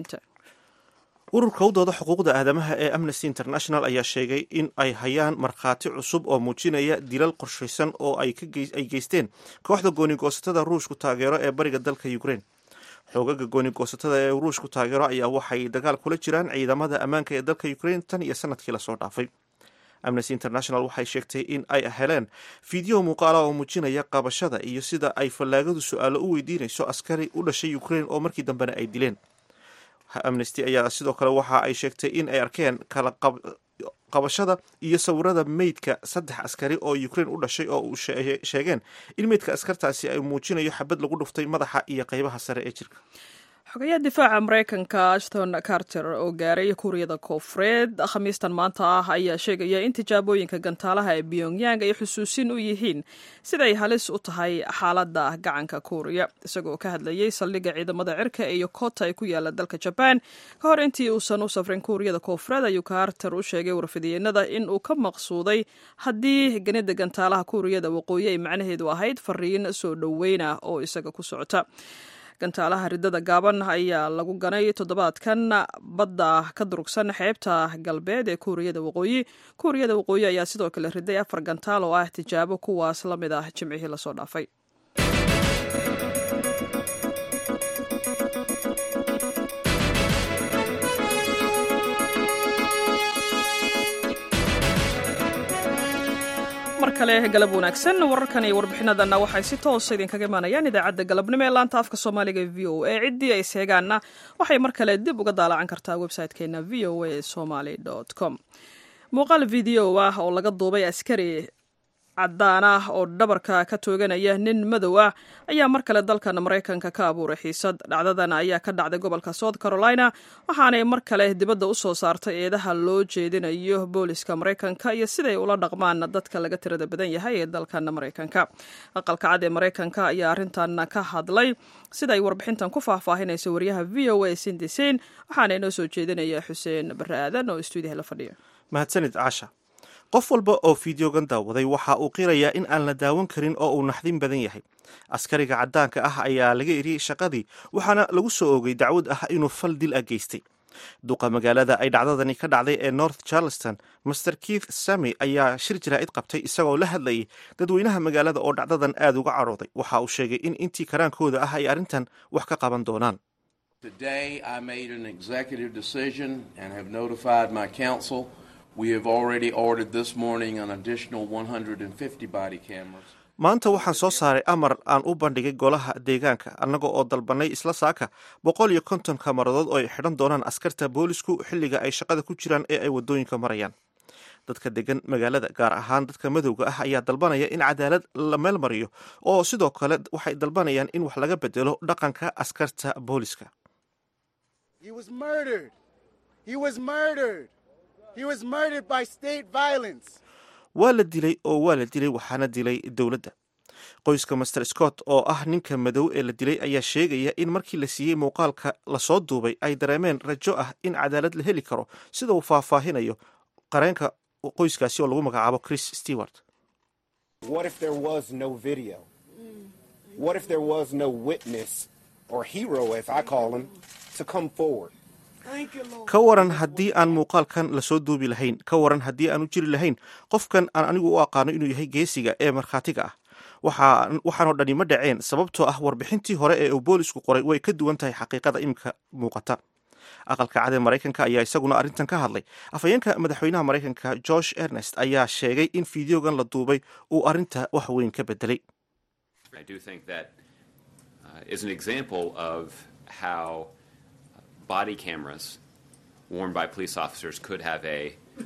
ururka u dooda xuquuqda aadamaha ee amnesty international ayaa sheegay in ay hayaan markhaati cusub oo muujinaya dilal qorshaysan oo ay geysteen kooxda goonigoosatada ruushku taageero ee bariga dalka ukraine xoogaga goonigoosatada ee ruushku taageero ayaa waxay dagaal kula jiraan ciidamada ammaanka ee dalka ukraine tan iyo sanadkii lasoo dhaafay amnesty international waxay sheegtay in ay heleen fiideo muuqaala oo muujinaya qabashada iyo sida ay fallaagadu su-aalo u weydiinayso askari u dhashay ukraine oo markii dambena ay dileen amnesty ayaa sidoo kale waxa ay sheegtay in ay arkeen kala qabashada iyo sawirada meydka saddex askari oo ukraine u dhashay oo uu sheegeen in meydka askartaasi ay muujinayo xabad lagu dhuftay madaxa iyo qeybaha sare ee jirka xogayaha difaaca maraykanka ashton carter oo gaaray kuuriyada koofureed khamiistan maanta ah ayaa sheegaya in tijaabooyinka gantaalaha ee pyongyang ay xusuusin u yihiin siday halis u tahay xaaladda gacanka kuuriya isagoo ka hadlayay saldhigga ciidamada cirka ee yokota ee ku yaala dalka jabaan ka hor intii uusan u safrin kuuriyada koofureed ayuu carter u sheegay warfidiyeenada in uu ka maqsuuday haddii ganida gantaalaha kuuriyada waqooyi ay macnaheedu ahayd fariin soo dhoweyna oo isaga ku socota gantaalaha ridada gaaban ayaa lagu ganay toddobaadkan badda ka durugsan xeebta galbeed ee kuuriyada waqooyi kuuriyada waqooyi ayaa sidoo kale riday afar gantaal oo ah tijaabo kuwaas la mid ah jimcihii lasoo dhaafay mar kale galab wanaagsan wararkan iyo warbixinadanna waxay si toosa idinkaga imaanayaan idaacadda galabnimo ee laanta afka soomaaliga e v o a ciddii ay seegaanna waxay mar kale dib uga daalacan kartaa website-keena v o a somaly com muuqaal video ah oo laga duubay askari caddaan ah oo dhabarka ka tooganaya nin madow ah ayaa mar kale dalkan maraykanka ka abuuray xiisad dhacdadan ayaa ka dhacday gobolka south carolina waxaanay mar kale dibadda u soo saartay eedaha loo jeedinayo booliska maraykanka iyo siday ula dhaqmaan dadka laga tirada badan yahay ee dalkan maraykanka aqalka cad ee maraykanka ayaa arrintan ka hadlay sida ay warbixintan ku faahfaahinaysa wariyaha v o a sindisin waxaana inoo soo jeedinaya xuseen barre aadan oo stuudiyaha la fadhiya mahadsanid caasha qof walba oo fideogan daawaday waxa uu qirayaa in aan la daawan karin oo uu naxdin badan yahay askariga caddaanka ah ayaa laga eriyey shaqadii waxaana lagu soo oogay dacwad ah inuu fal dil ah geystay duqa magaalada ay dhacdadani ka dhacday ee north charleston master keith sami ayaa shir jaraa'id qabtay isagoo la hadlayay dadweynaha magaalada oo dhacdadan aad uga cadhooday waxa uu sheegay in intii karaankooda ah ay arrintan wax ka qaban doonaan Today, I made an executive decision and have notified my council. We have already ordered this morning an additional 150 body cameras. maanta waxaan soo saaray amar aan u bandhigay golaha deegaanka annaga oo dalbanay isla saaka boqol iyo konton kamaradood oo ay xidhan doonaan askarta boolisku xilliga ay shaqada ku jiraan ee ay waddooyinka marayaan dadka degan magaalada gaar ahaan dadka madowga ah ayaa dalbanaya in cadaalad la meel mariyo oo sidoo kale waxay dalbanayaan in wax laga bedelo dhaqanka askarta booliska He was murdered. He was murdered. He was murdered by state violence. waa la dilay oo waa la dilay waxaana dilay dowladda qoyska master scott oo ah ninka madow ee la dilay ayaa sheegaya in markii la siiyey muuqaalka lasoo duubay ay dareemeen rajo ah in cadaalad la heli karo sida uu faahfaahinayo qareenka qoyskaasi oo lagu magacaabo chris stewart What if there was no video? What if there was no witness or hero, as I call him, to come forward? ka waran haddii aan muuqaalkan lasoo duubi lahayn ka waran haddii aan u jiri lahayn qofkan aan anigu u aqaano inuu yahay geesiga ee markhaatiga ah waxaanoo dhani ma dhaceen sababtoo ah warbixintii hore ee uu boolisku qoray way ka duwan tahay xaqiiqada imika muuqata aqalka cad ee maraykanka ayaa isaguna arrintan ka hadlay afhayeenka madaxweynaha maraykanka george ernest ayaa sheegay in fideogan la duubay uu arrinta wax weyn ka bedelay I do think that uh, is an example of how body cameras worn by police officers could have a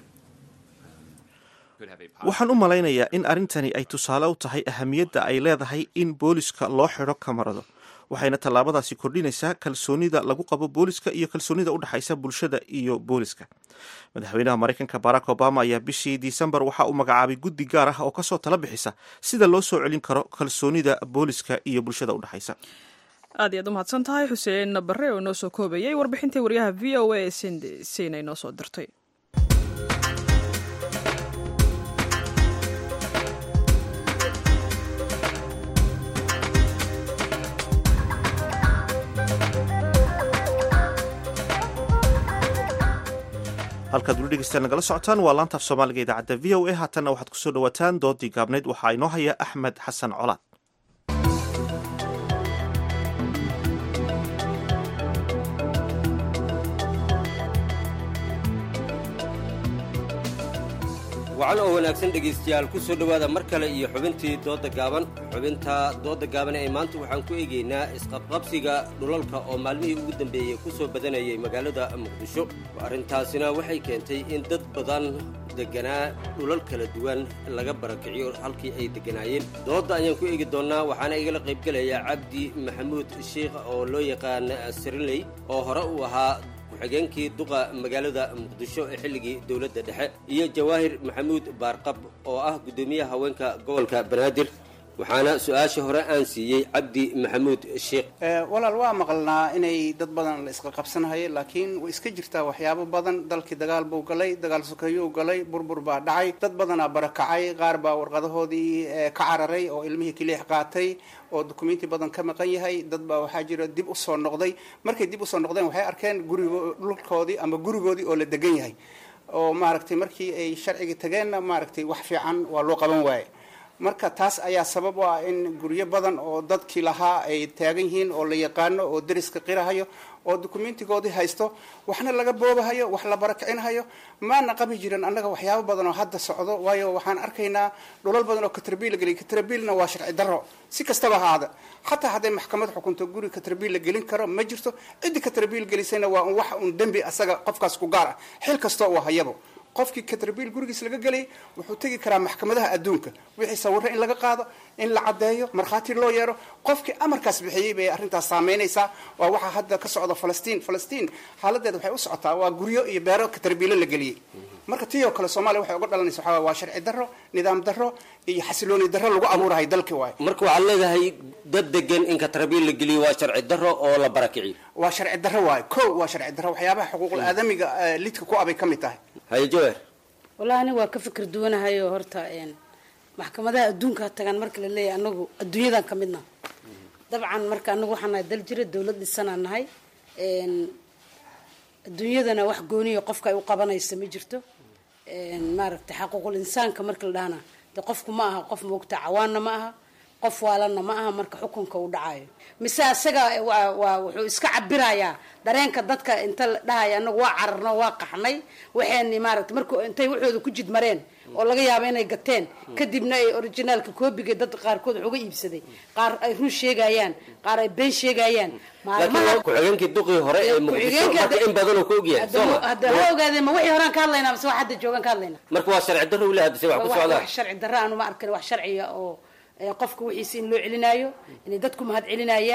could have a waxaan u malaynayaa in arrintani ay tusaale u tahay ahamiyadda ay leedahay in booliska loo xidho kamarado waxayna tallaabadaasi kordhinaysaa kalsoonida lagu qabo booliska iyo kalsoonida u dhexaysa bulshada iyo booliska madaxweynaha maraykanka barack obama ayaa bishii disembar waxa uu magacaabay guddi gaar ah oo kasoo tala bixisa sida loo soo celin karo kalsoonida booliska iyo bulshada u dhexaysa aad iyaad u mahadsan tahay xuseen bare oo inoo soo koobayay warbixintii waryaha v o a ee sina inoo soo dirtay halkaad weli dhegeystaan nagala socotaan waa laanta af soomaaliga idaacadda v o a haatanna waxaad kusoo dhawaataan doodii gaabnayd waxaa inoo haya axmed xasan colaad wacan oo wanaagsan dhegaystayaal ku soo dhowaada mar kale iyo xubintii doodda gaaban xubinta doodda gaaban ee maanta waxaan ku eegaynaa isqabqabsiga dhulalka oo maalmihii ugu dambeeyey ku soo badanayay magaalada muqdisho arrintaasina waxay keentay in dad badan deganaa dhulal kala duwan laga barakiciyo halkii ay degganaayeen doodda ayaan ku eegi doonnaa waxaana igala qaybgelaya cabdi maxamuud sheikh oo loo yaqaan siriley oo hore uu ahaa ku-xigeenkii duqa magaalada muqdisho ee xilligii dowladda dhexe iyo jawaahir maxamuud baarqab oo ah guddoomiyaha haweenka gobolka banaadir waxaana su-aasha hore aan siiyey cabdi maxamuud sheikh walaal waa maqalnaa inay dad badan la isqa qabsanahaye laakiin way iska jirtaa waxyaabo badan dalkii dagaal buu galay dagaal sokeeyuu galay burbur baa dhacay dad badanaa barakacay qaar baa warqadahoodii ka cararay oo ilmihii kiliix qaatay oo dukumenti badan ka maqan yahay dad baa waxaa jira dib usoo noqday markay dib usoo noqdeen waxay arkeen gurigo dhulkoodii ama gurigoodii oo la degan yahay oo maaragtay markii ay sharcigii tageenna maaragtay wax fiican waa loo qaban waaye marka taas ayaa sabab u ah in guryo badan oo dadkii lahaa ay taagan yihiin oo la yaqaano oo deriska qirahayo oo dukumentigoodii haysto waxna laga boobahayo wax la barakicinahayo maana qabi jirin annaga waxyaabo badan oo hadda socdo waayo waxaan arkaynaa dhulal badan oo katrabiil la geliy katrabiilna waa sharci darro si kastaba haada xataa hadday maxkamad xukunto guri katrabiil la gelin karo ma jirto ciddii katrabiil gelisayna waa un wax un dembi asaga qofkaas ku gaar ah xil kastoo uu hayabo qofkii katrabiil gurigiis laga gelay wuxuu tegi karaa maxkamadaha adduunka wixii sawiro in laga qaado in la caddeeyo markhaati loo yeero qofkii amarkaas bixiyey bay arrintaas saameynaysaa waa waxaa hadda ka socda falastiin falastiin xaaladeeda waxay u socotaa waa guryo iyo beero katrabiilo la geliyey marka tii oo kale soomaaliya waxay uga dhalanaysa waxaa waa sharci darro nidaam darro iyo xasilooni darro lagu abuurahay dalkii waayo marka waxaad leedahay dad degan in katrabiil la geliyo waa sharci darro oo la barakiciyo waa sharci darro waayo ko waa sharci darro waxyaabaha xuquuqul aadamiga lidka ku abay ka mid tahay haye jawaar wallahi aniga waa ka fikir duwanahayo horta maxkamadaha adduunka tagaan marka la leeyahay anagu adduunyadan ka midna dabcan marka anagu waxaan nahay dal jira dawlad dhisanaan nahay adduunyadana wax gooniya qofka ay u qabanaysa ma jirto maaragtay xaquuqul insaanka marka la dhahana de qofku ma aha qof moogta cawaanna ma aha qof waalanna ma aha marka xukunka uu dhacayo mise asaga waa wuxuu iska cabirayaa dareenka dadka inta la dhahaya anagu waa cararno waa qaxnay waxayni maaragtay marku intay waxooda ku jidmareen oo laga yaabo inay gateen kadibna ay originaalka koobiga dad qaarkood wax uga iibsaday qaar ay run sheegayaan qaar ay been sheegayaan laakiin ku-xigeenkii duqii hore ee muqdisho marka in badan uu ka ogyahay sooma hadda ha ogaadeen ma wixii horaan ka hadlaynaa mise wax hadda joogan ka hadlaynaa marka waa sharci darro ule hadda se wax ku socdaa wax sharci darro aanu ma arkin wax sharciya oo qofka wixiisa in loo celinaayo inay dadku mahad celinayaan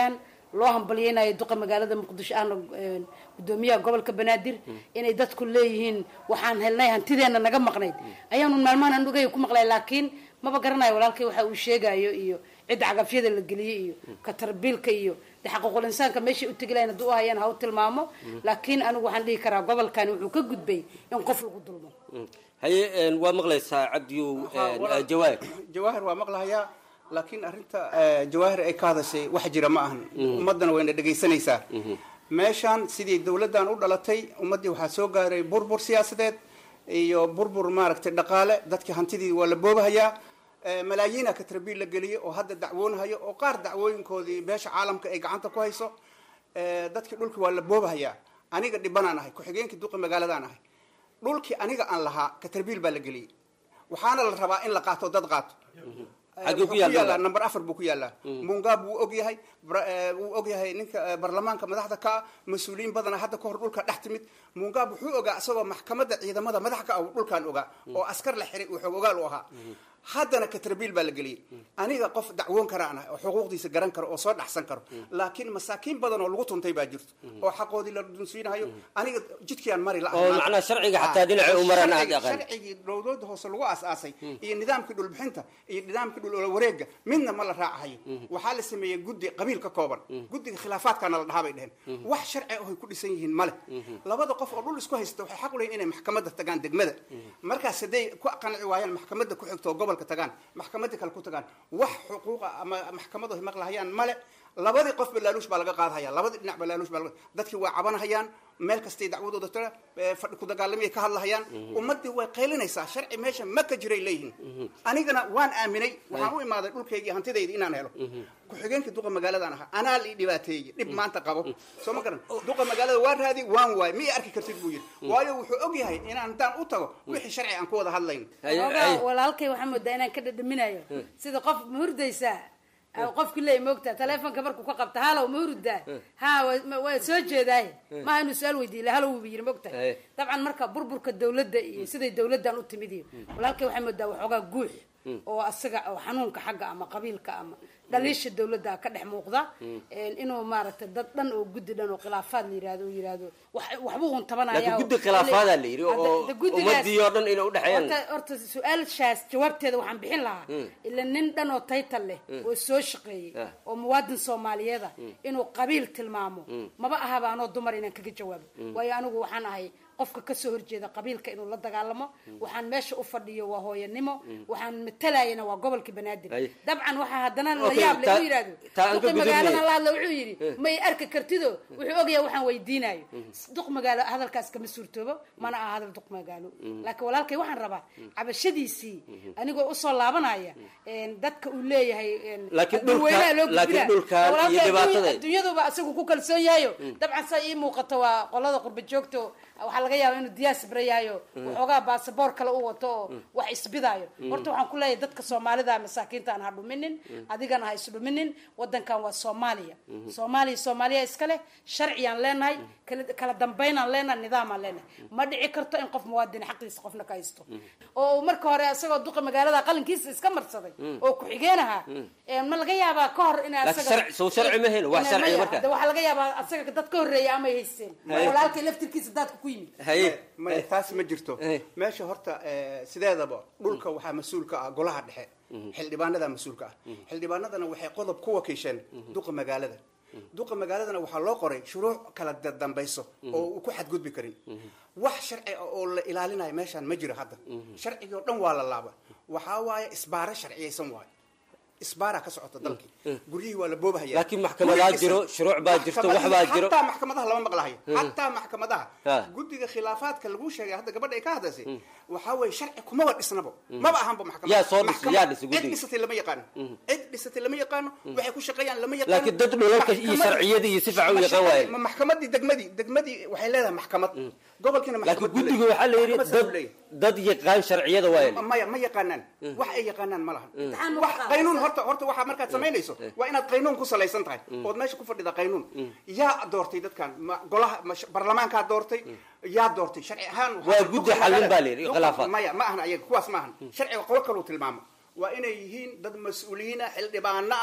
loo hambalyeynayo duqa magaalada muqdisho ahna gudoomiyaha gobolka banaadir inay dadku leeyihiin waxaan helnay hantideena naga maqnayd ayaanu maalmahan andhugay ku maqlay laakiin maba garanayo walaalkay waxa uu sheegayo iyo cidda cagafyada la geliyey iyo katarbiilka iyo de xaquuqul insaanka meeshay utegi lahayn hadduu u hayaan ha u tilmaamo laakiin anigu waxaan dhihi karaa gobolkani wuxuu ka gudbay in qof lagu dulmo haye waa maqlaysaa cabdiyow jawaahir jawaahir waa maqlahayaa laakiin arrinta jawaahir ay ka hadashay wax jira ma ahan ummaddana wayna dhegaysanaysaa meeshaan sidii dowladdan u dhalatay ummaddii waxaa soo gaaray burbur siyaasadeed iyo burbur maaragtay dhaqaale dadkii hantidii waa la boobahayaa malaayiina katrabiil la geliyay oo hadda dacwoonahayo oo qaar dacwooyinkoodii beesha caalamka ay gacanta ku hayso dadkii dhulkii waa la boobahayaa aniga dhibanaan ahay ku-xigeenkii duqa magaaladaan ahay dhulkii aniga aan lahaa katrabiil baa la geliyey waxaana la rabaa in la qaato dad qaato Xagee ku yaallaa? number afar buu ku yaallaa mungaab wuu og yahay wuu og yahay ninka baarlamaanka madaxda ka ah mas-uuliyiin badana hadda kahor dhulka dhex timid mungaab wuxuu ogaa isagoo maxkamadda ciidamada madax ka ah uu dhulkan ogaa oo askar la xiray uu xoog ogaal u ahaa haddana katrabiil baa la geliyey aniga qof dacwoon karaan ah oo xuquuqdiisa garan karo oo soo dhaxsan karo laakiin masaakiin badan oo lagu tuntay baa jirto oo xaqoodii la dunsiinahayo aniga jidkiaan mari la oo macnaha sharciga xataa dhinacay u maraan aad aqaan sharcigii dowlada hoose lagu aas-aasay iyo nidaamkii dhulbixinta iyo nidaamkii dhul wareega midna ma la raacahayo waxaa la sameeyey guddi qabiil ka kooban guddiga khilaafaadkana la dhahaa bay dheheen wax sharci ah ay ku dhisan yihiin male labada qof oo dhul isku haysta waxay xaq u leeyihin inay maxkamadda tagaan degmada markaas hadday ku qanci waayaan maxkamadda ku xigto oo gobolka tagaan maxkamadda kale ku tagaan wax xuquuqa ama maxkamadu ay maqlahayaan male labadii qof balaaluush baa laga qaadahaya labadii dhinac balaaluush baa laga dadkii waa cabanahayaan meel kastay dacwadooda tira fadhi ku dagaalamay ka hadlahayaan ummadii way qaylinaysaa sharci meesha ma ka jiray leeyihin anigana waan aaminay waxaan u imaaday dhulkaygii hantidayda inaan helo ku-xigeenkii duqa magaaladan ahaa anaa la ii dhibaateeyey dhib maanta qabo soo ma garan duqa magaalada waa raadi waan waay ma ii arki kartid buu yidhi waayo wuxuu og yahay inaan haddaan u tago wixii sharci aan ku wada hadlayn ogaa walaalkay waxaa moodaa inaan ka dhadhaminayo sida qof ma hurdaysaa qofki leey moogtaa taleefonka markuu ka qabta halow ma hurdaa ha waa soo jeedaaye maaha inuu su-aal weydiiye la halow wuba yiri moogta dabcan marka burburka dawladda iyo siday dawladdan u timid iyo walaalkay waxaa moodaa waxoogaa guux oo asaga oo xanuunka xagga ama qabiilka ama dhaliisha dawladda ka dhex muuqda inuu maaragtay dad dhan oo guddi dhan oo khilaafaad la yirahdo uu yirahdo wax- waxbuu un tabanaya laakiin guddi khilaafaada la yidhi oo ummadii oo dhan inay udhexeeyaan horta horta su-aashaas jawaabteeda waxaan bixin lahaa ila nin dhan oo taytal leh oo soo shaqeeyey Ah. oo muwaadin soomaaliyeeda inuu qabiil tilmaamo maba ahaba anoo dumar inaan kaga jawaabo waayo anigu waxaan ahay qofka kasoo horjeeda qabiilka inuu la dagaalamo waxaan meesha u fadhiyo waa hooyanimo waxaan matalayana waa gobolka banaadir Ay. dabcan waxaa haddana la Okay, yaab le taa- u yidhahdo taa aan ka duqi gudubnay. magaalada la hadla wuxuu yidhi ma i arki kartido wuxuu ogyahay waxaan weydiinayo duq magaalo hadalkaas kama suurtoobo mana aha hadal duq magaalo laakiin walaalkay waxaan rabaa cabashadiisii anigoo usoo laabanaya een, dadka uu leeyahay een, Laakiin dhulka- dadweynaha loo laakiin gudbinaa. dhulkan Walaalkay iyo adduunya- dhibaatada- adduunyaduba asagu ku kalsoon yahayo dabcan saa ii muuqato waa qolada qurba joogto waxaa laga yaaba inuu diyaas bareyayo waxoogaa baasaboor kale u wato oo wax isbidaayo horta waxaan ku leeyahay dadka soomaalida masaakiinta aan ha dhuminin adigana ha isdhuminin wadankan waa soomaaliya soomaaliya soomaaliya iska leh sharciyaan leenahay kala- kala dambaynaan leenahay nidaamaan leenahay ma dhici karto in qof muwaadin xaqiisa qofna ka haysto oo uu marka hore isagoo duqa magaalada qalinkiisa iska marsaday oo ku-xigeen ahaa ee ma laga yaabaa ka hor in Laakiin sharci- soo sharci ma helo, wax Inay- sharciya maya, marka. de waxaa laga yaabaa asaga dad ka horreeya amay haysteen Haye. walaalkay laftirkiisa daadka ku yimid haye maya taas ma jirto meesha horta eh, sideedaba dhulka waxaa mas-uul ka ah golaha dhexe xildhibaanada mas-uulka ah xildhibaanadana waxay qodob ku wakiisheen duqa magaalada duqa magaaladana waxaa loo qoray shuruuc kala da- dambayso oo uu ku xadgudbi karin wax sharci ah oo la ilaalinayo meeshaan ma jiro hadda sharcigii oo dhan waa la laaba waxaa waaye isbaaro sharciyaysan waayo isbaaraa ka socota dalkii guryihii waa la boobahaya laakiin maxkamadaa jiro shuruuc baa jirto wax baa jiro hataa maxkamadaha lama maqlahayo hataa maxkamadaha Ha. guddiga khilaafaadka lagu sheegay hadda gabadha ay ka hadlaysay waxaa weeye sharci kumaba dhisnaba maba ahanba maxkamad Yaa soo dhisay, Maxkamad- yaa dhisay guddiga? cid dhisatay lama yaqaano cid dhisatay lama yaqaano waxay ku shaqeeyaan lama yaqaano laakiin dad dhulalka iyo Maxkamadii- sharciyadii iyo si fiican u ma yaqaan waaye. ma maxkamadii degmadii degmadii waxay leedahay maxkamad gobolkiina laakiin maxkamad buu guddiga leeyahay. waxaa la yidhi Maxkamad buu dad leeyahay. dad yaqaan sharciyada waaye maya ma yaqaanaan wax ay yaqaanaan ma lahan Imtixaan ma wax qaadaysaa? qaynuun horta horta waxaa markaad samaynayso waa inaad qaynuun ku salaysan tahay ood meesha ku fadhida qaynuun yaa doortay dadkan ma golaha ma sh- baarlamaankaa doortay yaa doortay sharci ahaan waxaa- Waa guddi xallin baa la yidhi, Duqa- khilaafaad. maya ma ahan ayaga kuwaas ma ahan sharciga qolo kaluu tilmaamo waa inay yihiin dad mas-uuliyiin ah xildhibaano ah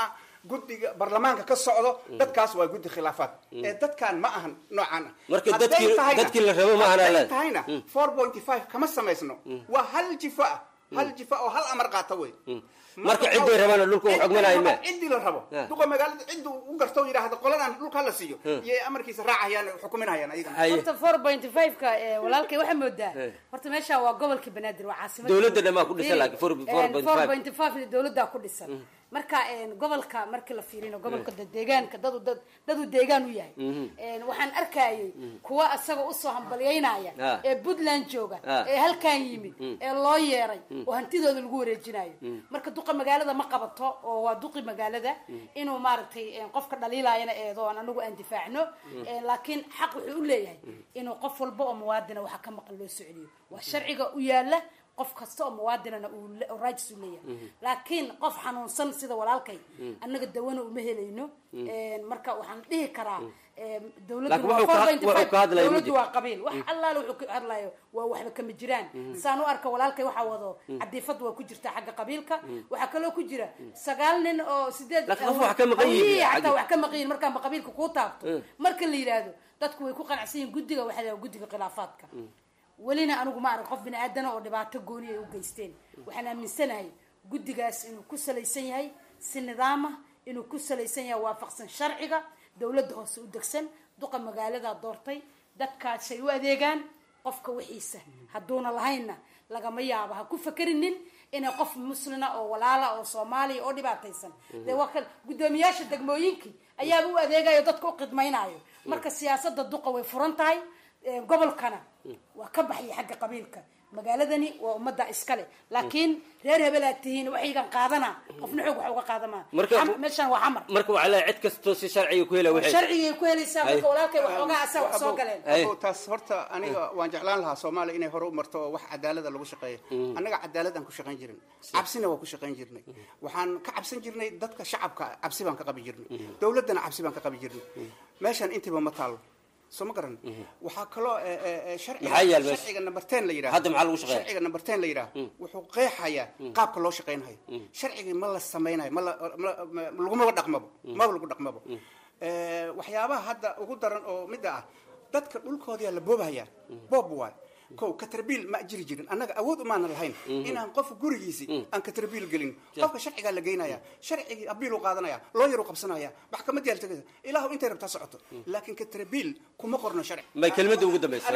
guddiga baarlamaanka ka socdo dadkaas waa guddi khilaafaad ee dadkan ma ahan noocaan ah Marka Hadday dadkii- tahayna- dadkii la rabo ma ahan hadday alaad. tahayna Mm. four point five kama samaysno waa hal jifo ah hal jifo oo hal amar qaata wey marka ciday rabaana dhulka u xogmanaayo me ciddii la rabo Ah. duqa magaalada ciddu u garto oo yidhaahdo qoladan dhulka hala siiyo Hmm. iyo amarkiisa raacayaan xukuminayaan ayagana horta four point five-ka ee, walaalkay waxaa moodaa Eh. horta meesha waa gobolka banaadir waa caasimada Dowladda dhammaa ku dhisan, laakiin four- four point five. four point five dowladdaa ku dhisan marka een, gobolka markii la fiirino gobolka dad deegaanka dadu dad dadu deegaan u yahay Mhm. Een, waxaan arkayay kuwa asagoo usoo hambalyaynaya Ah. ee puntland jooga Ah. ee halkan yimid Mm. ee loo yeeray Mm. oo hantidooda lagu wareejinayo Mm. marka duqa magaalada ma qabato oo waa duqi magaalada inuu maaragtay een, qofka dhaliilayana eedo aan anagu aan difaacno Mm. Een, laakiin xaq wuxuu u leeyahay inuu qof walba oo muwaadina waxa ka maqan loo soo celiyo waa sharciga u yaala qof kasta oo muwaadinana uu le- oo raajis u leeyahay Mhm. laakiin qof xanuunsan sida walaalkay Mm. annaga dawana uma helayno Mm. Een, marka waxaan dhihi karaa een, Laakiin dowladdu wuxuu ka- wuxuu ka hadlayo ma dowladdu jiro. waa qabiil wax Mm. allaale wuxuu ka hadlayo waa waxba kama jiraan Mhm. saan u arka walaalkay waxaa wado Mm. cadiifad waa ku jirta xagga qabiilka Mm. waxaa kaloo ku jira sagaal nin oo sideed Laakiin qof wax ka maqan yihiin hawiyihii xagga- xataa wax ka maqan yihiin markaanba qabiilka kuu taabto Mm. marka la yidhaahdo dadku way ku qanacsan yihiin guddiga waxaa la yidhahdaa guddiga khilaafaadka welina anigu ma arag qof bini aadana oo dhibaato gooni ay u geysteen waxaan aaminsanahay guddigaas inuu ku salaysan yahay si nidaam ah inuu ku salaysan yahay waafaqsan sharciga dowladda hoose u degsan duqa magaaladaa doortay dadkaasay u adeegaan qofka wixiisa hadduuna lahaynna lagama yaabo ha ku fakerinin inay qof muslina oo walaala oo soomaaliya oo dhibaataysan Mhm. dee waa kan guddoomiyaasha degmooyinkii ayaaba u adeegayo dadka u qidmaynayo marka siyaasada duqa way furan tahay ee, gobolkana waa ka baxaya xagga qabiilka magaaladani waa ummadda iskale laakiin reer hebelaad tihiin waxaygan qaadana qofna xoog wax uga qaadamaa Marka- Xam- meeshaan waa xamar marka waxaa leeyahay cid kastoo si sharciga ku hela waxay sharcigay ku helaysaa marka Ay. walaalkay waxoogaa asaa wax soo galeen Abo, taas horta aniga waan jeclaan lahaa soomaaliya inay hore u marto oo wax cadaalada lagu shaqeeyo Mm. annaga cadaaladaan ku shaqayn jirin cabsina waa ku shaqayn jirnay waxaan ka cabsan jirnay dadka shacabka cabsi baan ka qabi jirnay dowladdana cabsi baan ka qabi jirnay meeshaan intiba ma taalo soo ma garan waxaa kaloo eh, eh, eh, sharciga Maxaa yaal meesha? sharciga number ten la yidhaha Hadda maxaa lagu shaqeeyaa? sharciga number ten la yidhaha wuxuu qeexayaa qaabka loo shaqaynayo sharcigii ma la samaynayo ma la- ma- ma- lagumaba dhaqmabo maba lagu dhaqmabo Eh, waxyaabaha hadda ugu daran oo midda ah dadka dhulkoodiyaa la boobahayaa boob waay kow katarbiil ma jiri jirin annaga awood umaanan lahayn Mhm. inaan qof gurigiisi Mm. aan katarbiil gelin Ja. qofka sharcigaa la geynaya sharcigii abiil u qaadanaya looyar u qabsanaya maxkamad yaal tagaysa ilaahu intay rabtaa socoto laakiin katarbiil kuma qorno sharci may kelmadda ugu dambaysa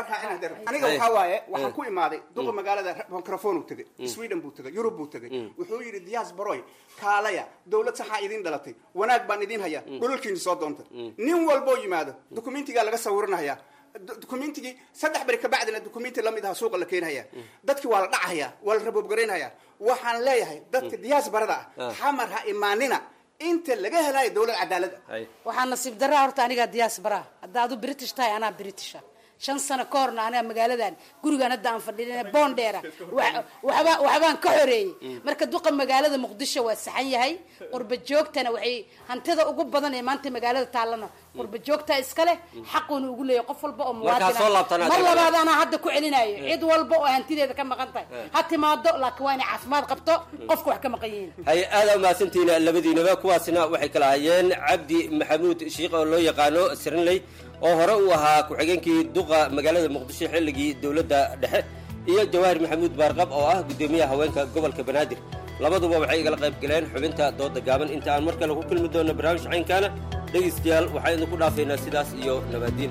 aniga Ay. waxaa waaye waxaan Mm. ku imaaday duqa Mm. magaalada microphone uu tegay Mm. sweden buu tegay yurub buu tegay Mm. wuxuu yidhi diyaas baroy kaalaya dowlad saxaa idin dhalatay wanaag baan idin hayaa dhulalkiini soo doontay nin walboo yimaado dukumentigaa laga sawiranaya Du- dukumentigii saddex beri kabacdina dukumenti lamid aha suuqa la keenhaya dadkii waa la dhacaya waa la raboobgaraynaya waxaan leeyahay dadka diyaas barada ah Ah. xamar ha imaanina inta laga helayo dowlad cadaalad ah waxaa nasiib daraa horta anigaa diyaas baraa hadda adu british tahay anaa britisha shan sano ka horna aniga magaaladan gurigan hadda aan fadhiin boondheera wa- waxba waxbaan ka xoreeyey marka duqa magaalada muqdisho waa saxan yahay qurba joogtana waxay hantida ugu badan ee maanta magaalada taallana qurba joogta iskale xaquuna ugu leeyahay qof walba oo Markaa soo laabtana muwaadin mar adiga- labaad anaa hadda ku celinayo cid walba oo hantideeda ka maqan tahay ha timaado laakiin waa inay caafimaad qabto qofka wax ka maqan yihiin hay aada umahadsantihiin labadiinaba kuwaasina waxay kala hayeen cabdi maxamuud shiikh oo loo yaqaano sirinley oo hore uu ahaa ku-xigeenkii duqa magaalada muqdisho xilligii dowladda dhexe iyo jawaahir maxamuud baarqab oo ah guddoomiyaha haweenka gobolka banaadir labaduba waxay igala qayb galeen xubinta dooda gaaban inta aan mar kale ku kulmi doono barnaamij caynkaana dhegaystayaal waxaan idinku dhaafaynaa sidaas iyo nabaadiin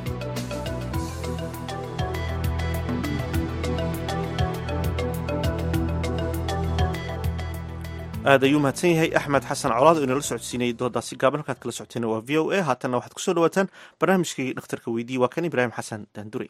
aad ayuu mahadsan yahay axmed xasan colaad oo inala socodsiinayay doodaasi gaaban halkaad kala socoteen waa v o a haatanna waxaad kusoo dhawaataan barnaamijkii dhakhtarka weydii waa kan ibraahim xasan daandure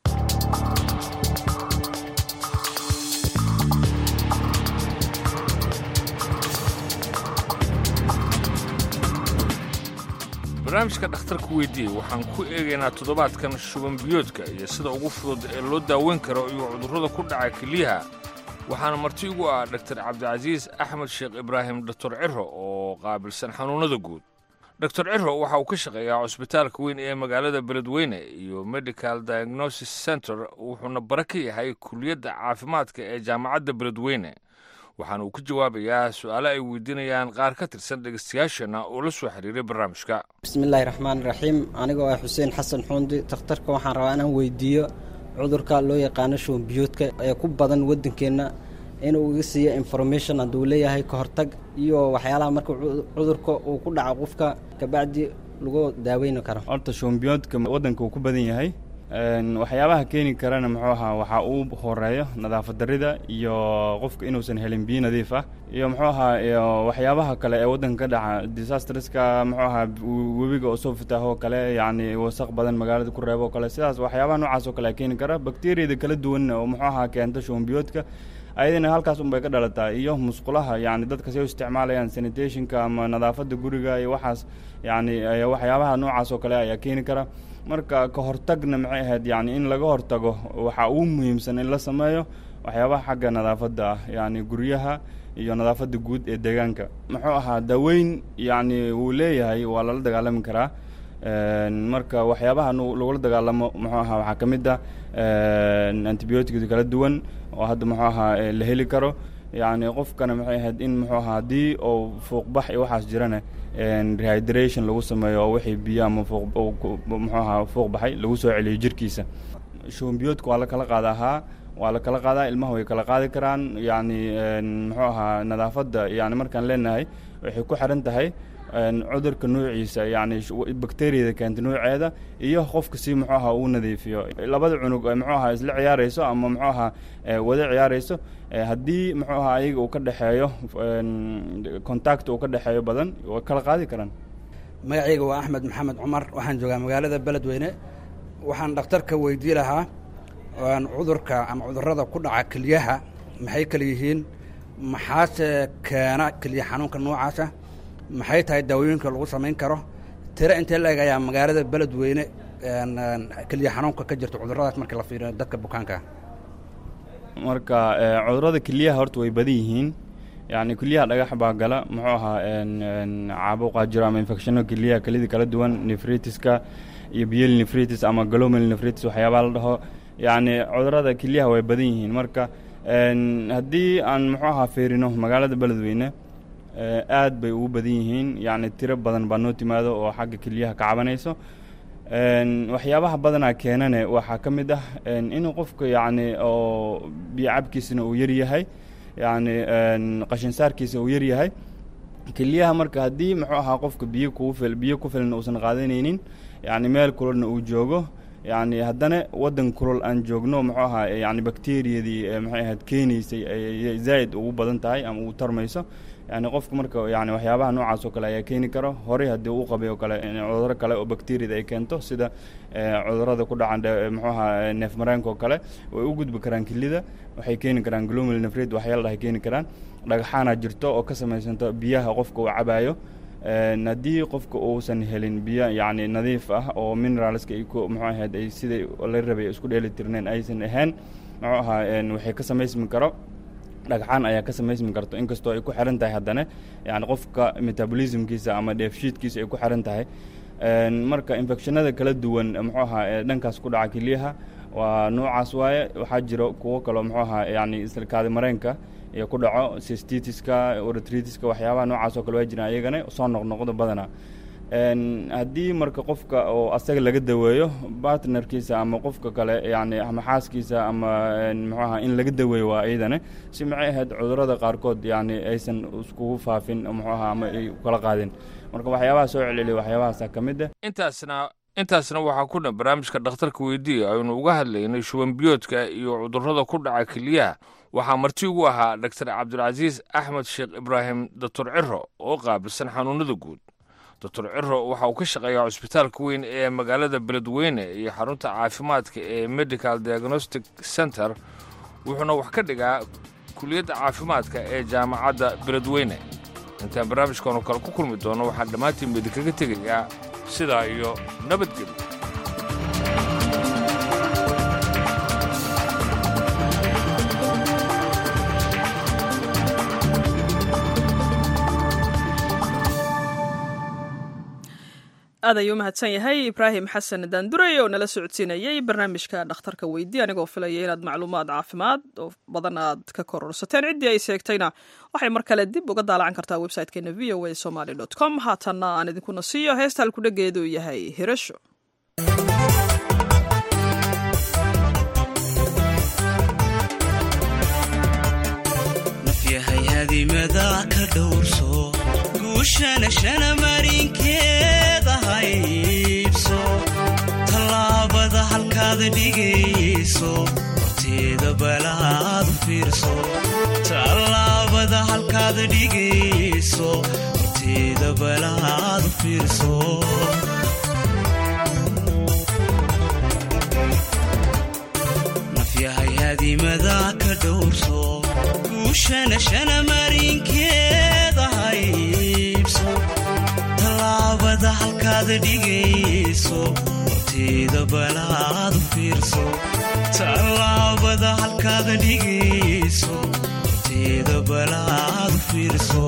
barnaamijka dhakhtarka weydiiye waxaan ku eegaynaa toddobaadkan shuban biyoodka iyo sida ugu fudud ee loo daaweyn karo iyo cudurrada ku dhaca kelyaha waxaana marti ugu ah dhaktar cabdicasiis axmed sheekh ibraahim doctor ciro oo qaabilsan xanuunnada guud doctor ciro waxa uu ka shaqeeyaa cusbitaalka weyn ee magaalada beledweyne iyo medical diagnosis center wuxuuna bare ka yahay kuliyadda caafimaadka ee jaamacadda beledweyne waxaana uu ka jawaabayaa su-aalo ay weydiinayaan qaar ka tirsan dhegeystayaashana oo la soo xiriiray barnaamijka bismillaahi raxmaan raxiim anigoo ah xuseen xasan xuundi takhtarka waxaan rabaa inaan weydiiyo cudurka loo yaqaano shuunbiyoodka ee ku badan waddankeenna inuu iga siiyo information hadduu leeyahay ka hortag iyo waxyaalaha marka cudurka uu ku dhaco qofka kabacdi lagu daaweyni karo horta shuunbiyoodka waddanka uu ku badan yahay waxyaabaha keeni karana muxuu ahaa waxaa uu horeeyo nadaafad darida iyo qofka inuusan helin biyo nadiif ah iyo muxuu ahaa iyo waxyaabaha kale ee waddanka ka dhaca disastreska muxuu ahaa webiga oo soo fitaaho kale yacni wasaq badan magaalada ku reebo kale sidaas waxyaabaha noocaas oo kale keeni kara bakteriyada kala duwan oo muxuu ahaa keenta shuunbiyoodka ayadana halkaas unbay ka dhalataa iyo musqulaha yacni dadka say u isticmaalayaan sanitationka ama nadaafadda guriga iyo waxaas yacni waxyaabaha noocaas oo kale ayaa keeni kara marka ka hortagna maxay ahayd yacni in laga hortago waxaa ugu muhiimsan in la sameeyo waxyaabaha xagga nadaafadda ah yacni guryaha iyo nadaafadda guud ee deegaanka muxuu ahaa daweyn yacni wuu leeyahay waa lala dagaalami karaa marka waxyaabaha lagula dagaalamo muxuu ahaa waxaa ka mid ah antibioticda kala duwan oo hadda muxuu ahaa la heli karo yacni qofkana maxay ahayd in muxuu ahaa haddii oo fuuqbax iyo waxaas jirana rehydration lagu sameeyo oo wixii biyo ama muxuu ahaa fuuq baxay lagu soo celiyo jirkiisa shuunbiyoodka waa la kala qaada ahaa waa la kala qaadaa ilmaha way kala qaadi karaan yacni muxuu ahaa nadaafadda yani markaan leenahay waxay ku xiran tahay cudurka nuuciisa yacni bakteriyada keenta nuuceeda iyo qofka si muxuu ahaa uu nadiifiyo labada cunug muxuu ahaa isla ciyaarayso ama muxuu ahaa wada ciyaarayso haddii muxuu ahaa ayaga uu ka dhexeeyo contact uu ka dhexeeyo badan way kala qaadi karaan magacayga waa axmed maxamed cumar waxaan joogaa magaalada beledweyne waxaan dhakhtarka weydii lahaa cudurka ama cudurrada ku dhaca keliyaha maxay kala yihiin maxaase keena keliya xanuunka noocaasa maxay tahay daawooyinka lagu samayn karo tiro intee la eg ayaa magaalada beledweyne keliya xanuunka ka jirta cudurradaas marka la fiiriyo dadka bukaanka marka cudurrada keliyaha horta way badan yihiin yacni keliyaha dhagax baa gala muxuu ahaa caabuqaa jiro ama infectiono keliyaha kelida kala duwan nefritiska iyo biyel nefritis ama glomel nefritis waxyaabaha la dhaho yacni cudurrada keliyaha way badan yihiin marka haddii aan muxuu ahaa fiirino magaalada beledweyne aad bay ugu badan yihiin yacni tiro badan baa noo timaado oo xagga keliyaha ka cabanayso waxyaabaha badanaa keenane waxaa ka mid ah inuu qofka yacni oo biyo cabkiisana uu yar yahay yacni qashinsaarkiisa uu yar yahay keliyaha marka haddii muxuu ahaa qofka biyo kugu fil biyo ku filan uusan qaadanaynin yacni meel kulolna uu joogo yacni haddana waddan kulol aan joogno muxuu ahaa yacni bakteriyadii maxay ahayd keenaysay ay zaa'id ugu badan tahay ama uu tarmayso yani qofka marka yani waxyaabaha noocaas oo kale ayaa keeni karo horey haddii uu qabay oo kale cuduro kale oo bakteriyada ay keento sida cudurada ku dhacan muxuu ahaa neef mareenka oo kale way u gudbi karaan kelida waxay keeni karaan glomel nefrid waxyaala dhahay keeni karaan dhagxaana jirto oo ka samaysanto biyaha qofka uu cabaayo haddii qofka uusan helin biyo yacni nadiif ah oo mineralska ay ku muxuu ahayd ay sidai la rabay isku dheeli tirneen aysan ahayn muxuu ahaa waxay ka samaysmi karo dhagxaan ayaa ka samaysmi karto inkastoo ay ku xiran tahay haddana yani qofka metabolismkiisa ama dheefshiidkiisa ay ku xiran tahay marka infectionada kala duwan muxuu ahaa ee dhankaas ku dhaca keliyaha waa noocaas waaye waxaa jiro kuwo kaloo muxuu ahaa yani islkaadi mareenka iyo ku dhaco sistitiska oretritiska waxyaabaha noocaas oo kale waa jiraan ayagana soo noqnoqdo badanaa haddii marka qofka oo asaga laga daweeyo bartnerkiisa ama qofka kale yani ama xaaskiisa ama muxuu ahaa in laga daweeyo waa iyadana si maxay ahayd cudurada qaarkood yani aysan iskugu faafin muxuu ahaa ama ay kala qaadin marka waxyaabaha soo celceliya waxyaabahaasa ka mid ah intaasna intaasna waxaa ku dhan barnaamijka dhakhtarka weydiiya aynu uga hadlaynay shuban biyoodka iyo cudurrada ku dhaca keliyaha waxaa marti ugu ahaa dr cabdulcasiis axmed sheekh ibraahim doctor ciro oo qaabilsan xanuunada guud doctor ciro waxa uu ka shaqeeyaa cusbitaalka weyn ee magaalada beledweyne iyo xarunta caafimaadka ee medical diagnostic center wuxuuna wax ka dhigaa kuliyadda caafimaadka ee jaamacadda beledweyne intaan barnaamijkaanu kale ku kulmi doono waxaan dhammaantiin idinkaga tegayaa sidaa iyo nabadgelyo aad ayuu umahadsan yahay ibraahim xasan daanduray oo nala socodsiinayay barnaamijka dhakhtarka weydi anigoo filaya inaad macluumaad caafimaad oo badan aad ka kororsateen ciddii ay seegtayna waxay mar kale dib uga daalacan kartaa website-keena v o a somaly com haatanna aan idinkuna siiyo heesta halkudhageedu yahay hirasho nafyahayadimada ka dhowrso guushana shana marinkeeda haybso tallaabada halkaad dhigayso horteeda balaad u fiirso tallaabada halkaad dhigayso horteeda balaad u fiirso nafyahayadimada ka dhowrso guushana shana marinkeeda haybso tallaabada halkaad dhigayso horteeda balaad u fiirso tallaabada halkaad dhigayso horteeda balaad u fiirso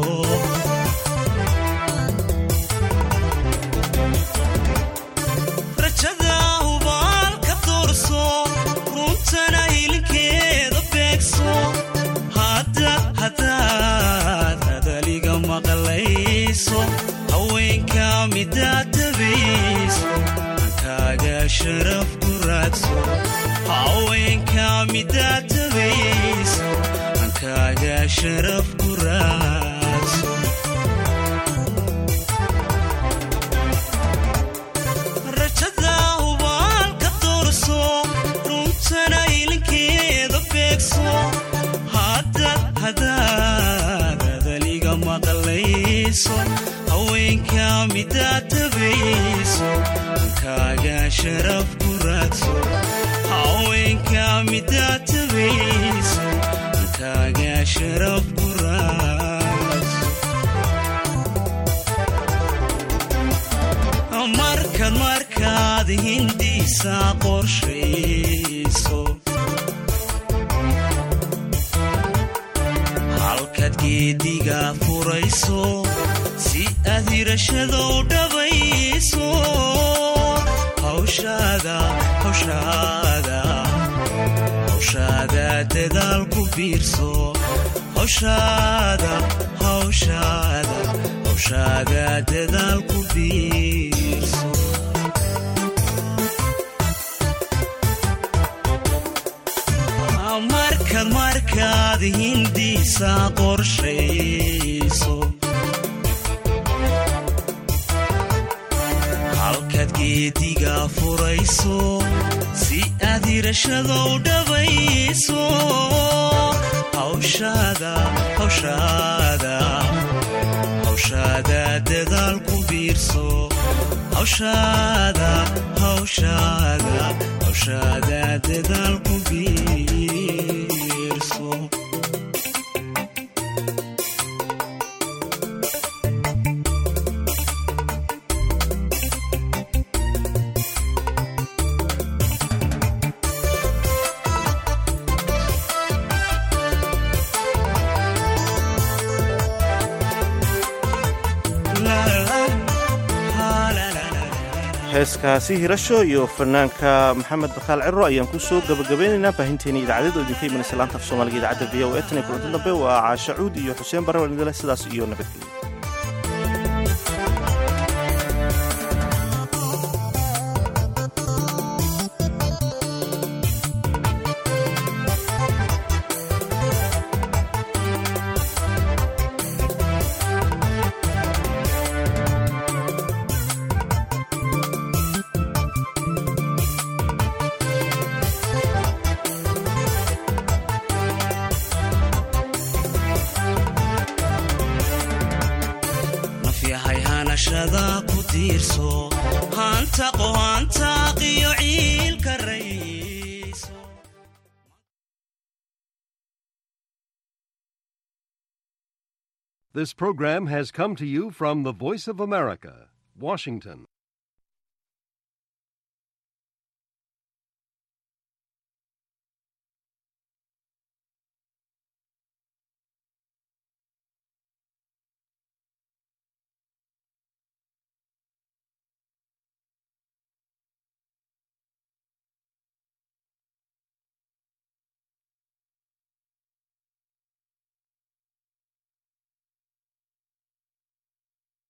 rajada hubaalka doorso runtana hilinkeeda beegso hadaad hadaliga maqlayso haweenka midaad tabayso ankaaga sharaf ku raadso haweenka midaad tabayso ankaaga sharaf ku raadso rajada hubaalka doorso runtana hilinkeeda beegso hadaad hadaliga maqlayso haweenka midaad tabayso ankaaga sharaf ku raadso haweenka midaad tabayso ankaaga sharaf ku raadso markaad markaad hindiisa qorshayso halkaad geediga furayso si aad hirashadou dhabayso hawshaada hawshaada hawshaada dadaal ku biirso hawshaada hawshaada hawshaada dadaal ku biirso markaad markaad hindiisa qorshayso halkaad geediga furayso si aad hirashadou dhabayso hawshaada hawshaada hawshaada dadaal ku biirso hawshaada hawshaada hawshaada dadaal ku biirso heeskaasi hirasho iyo fanaanka maxamed bakaal ciro ayaan ku soo gabagabeynaynaa baahinteena idaacadeed oo idinka imanaysa laanta af soomaaliga idaacadda v o e tan iyo kulanti dambe waa caasha cuud iyo xuseen barre walidale sidaas iyo nabadgelyo nafyahay hanashada ku tiirso haantaqo haantaaqiyo ciilka rayso This program has come to you from the Voice of America, Washington.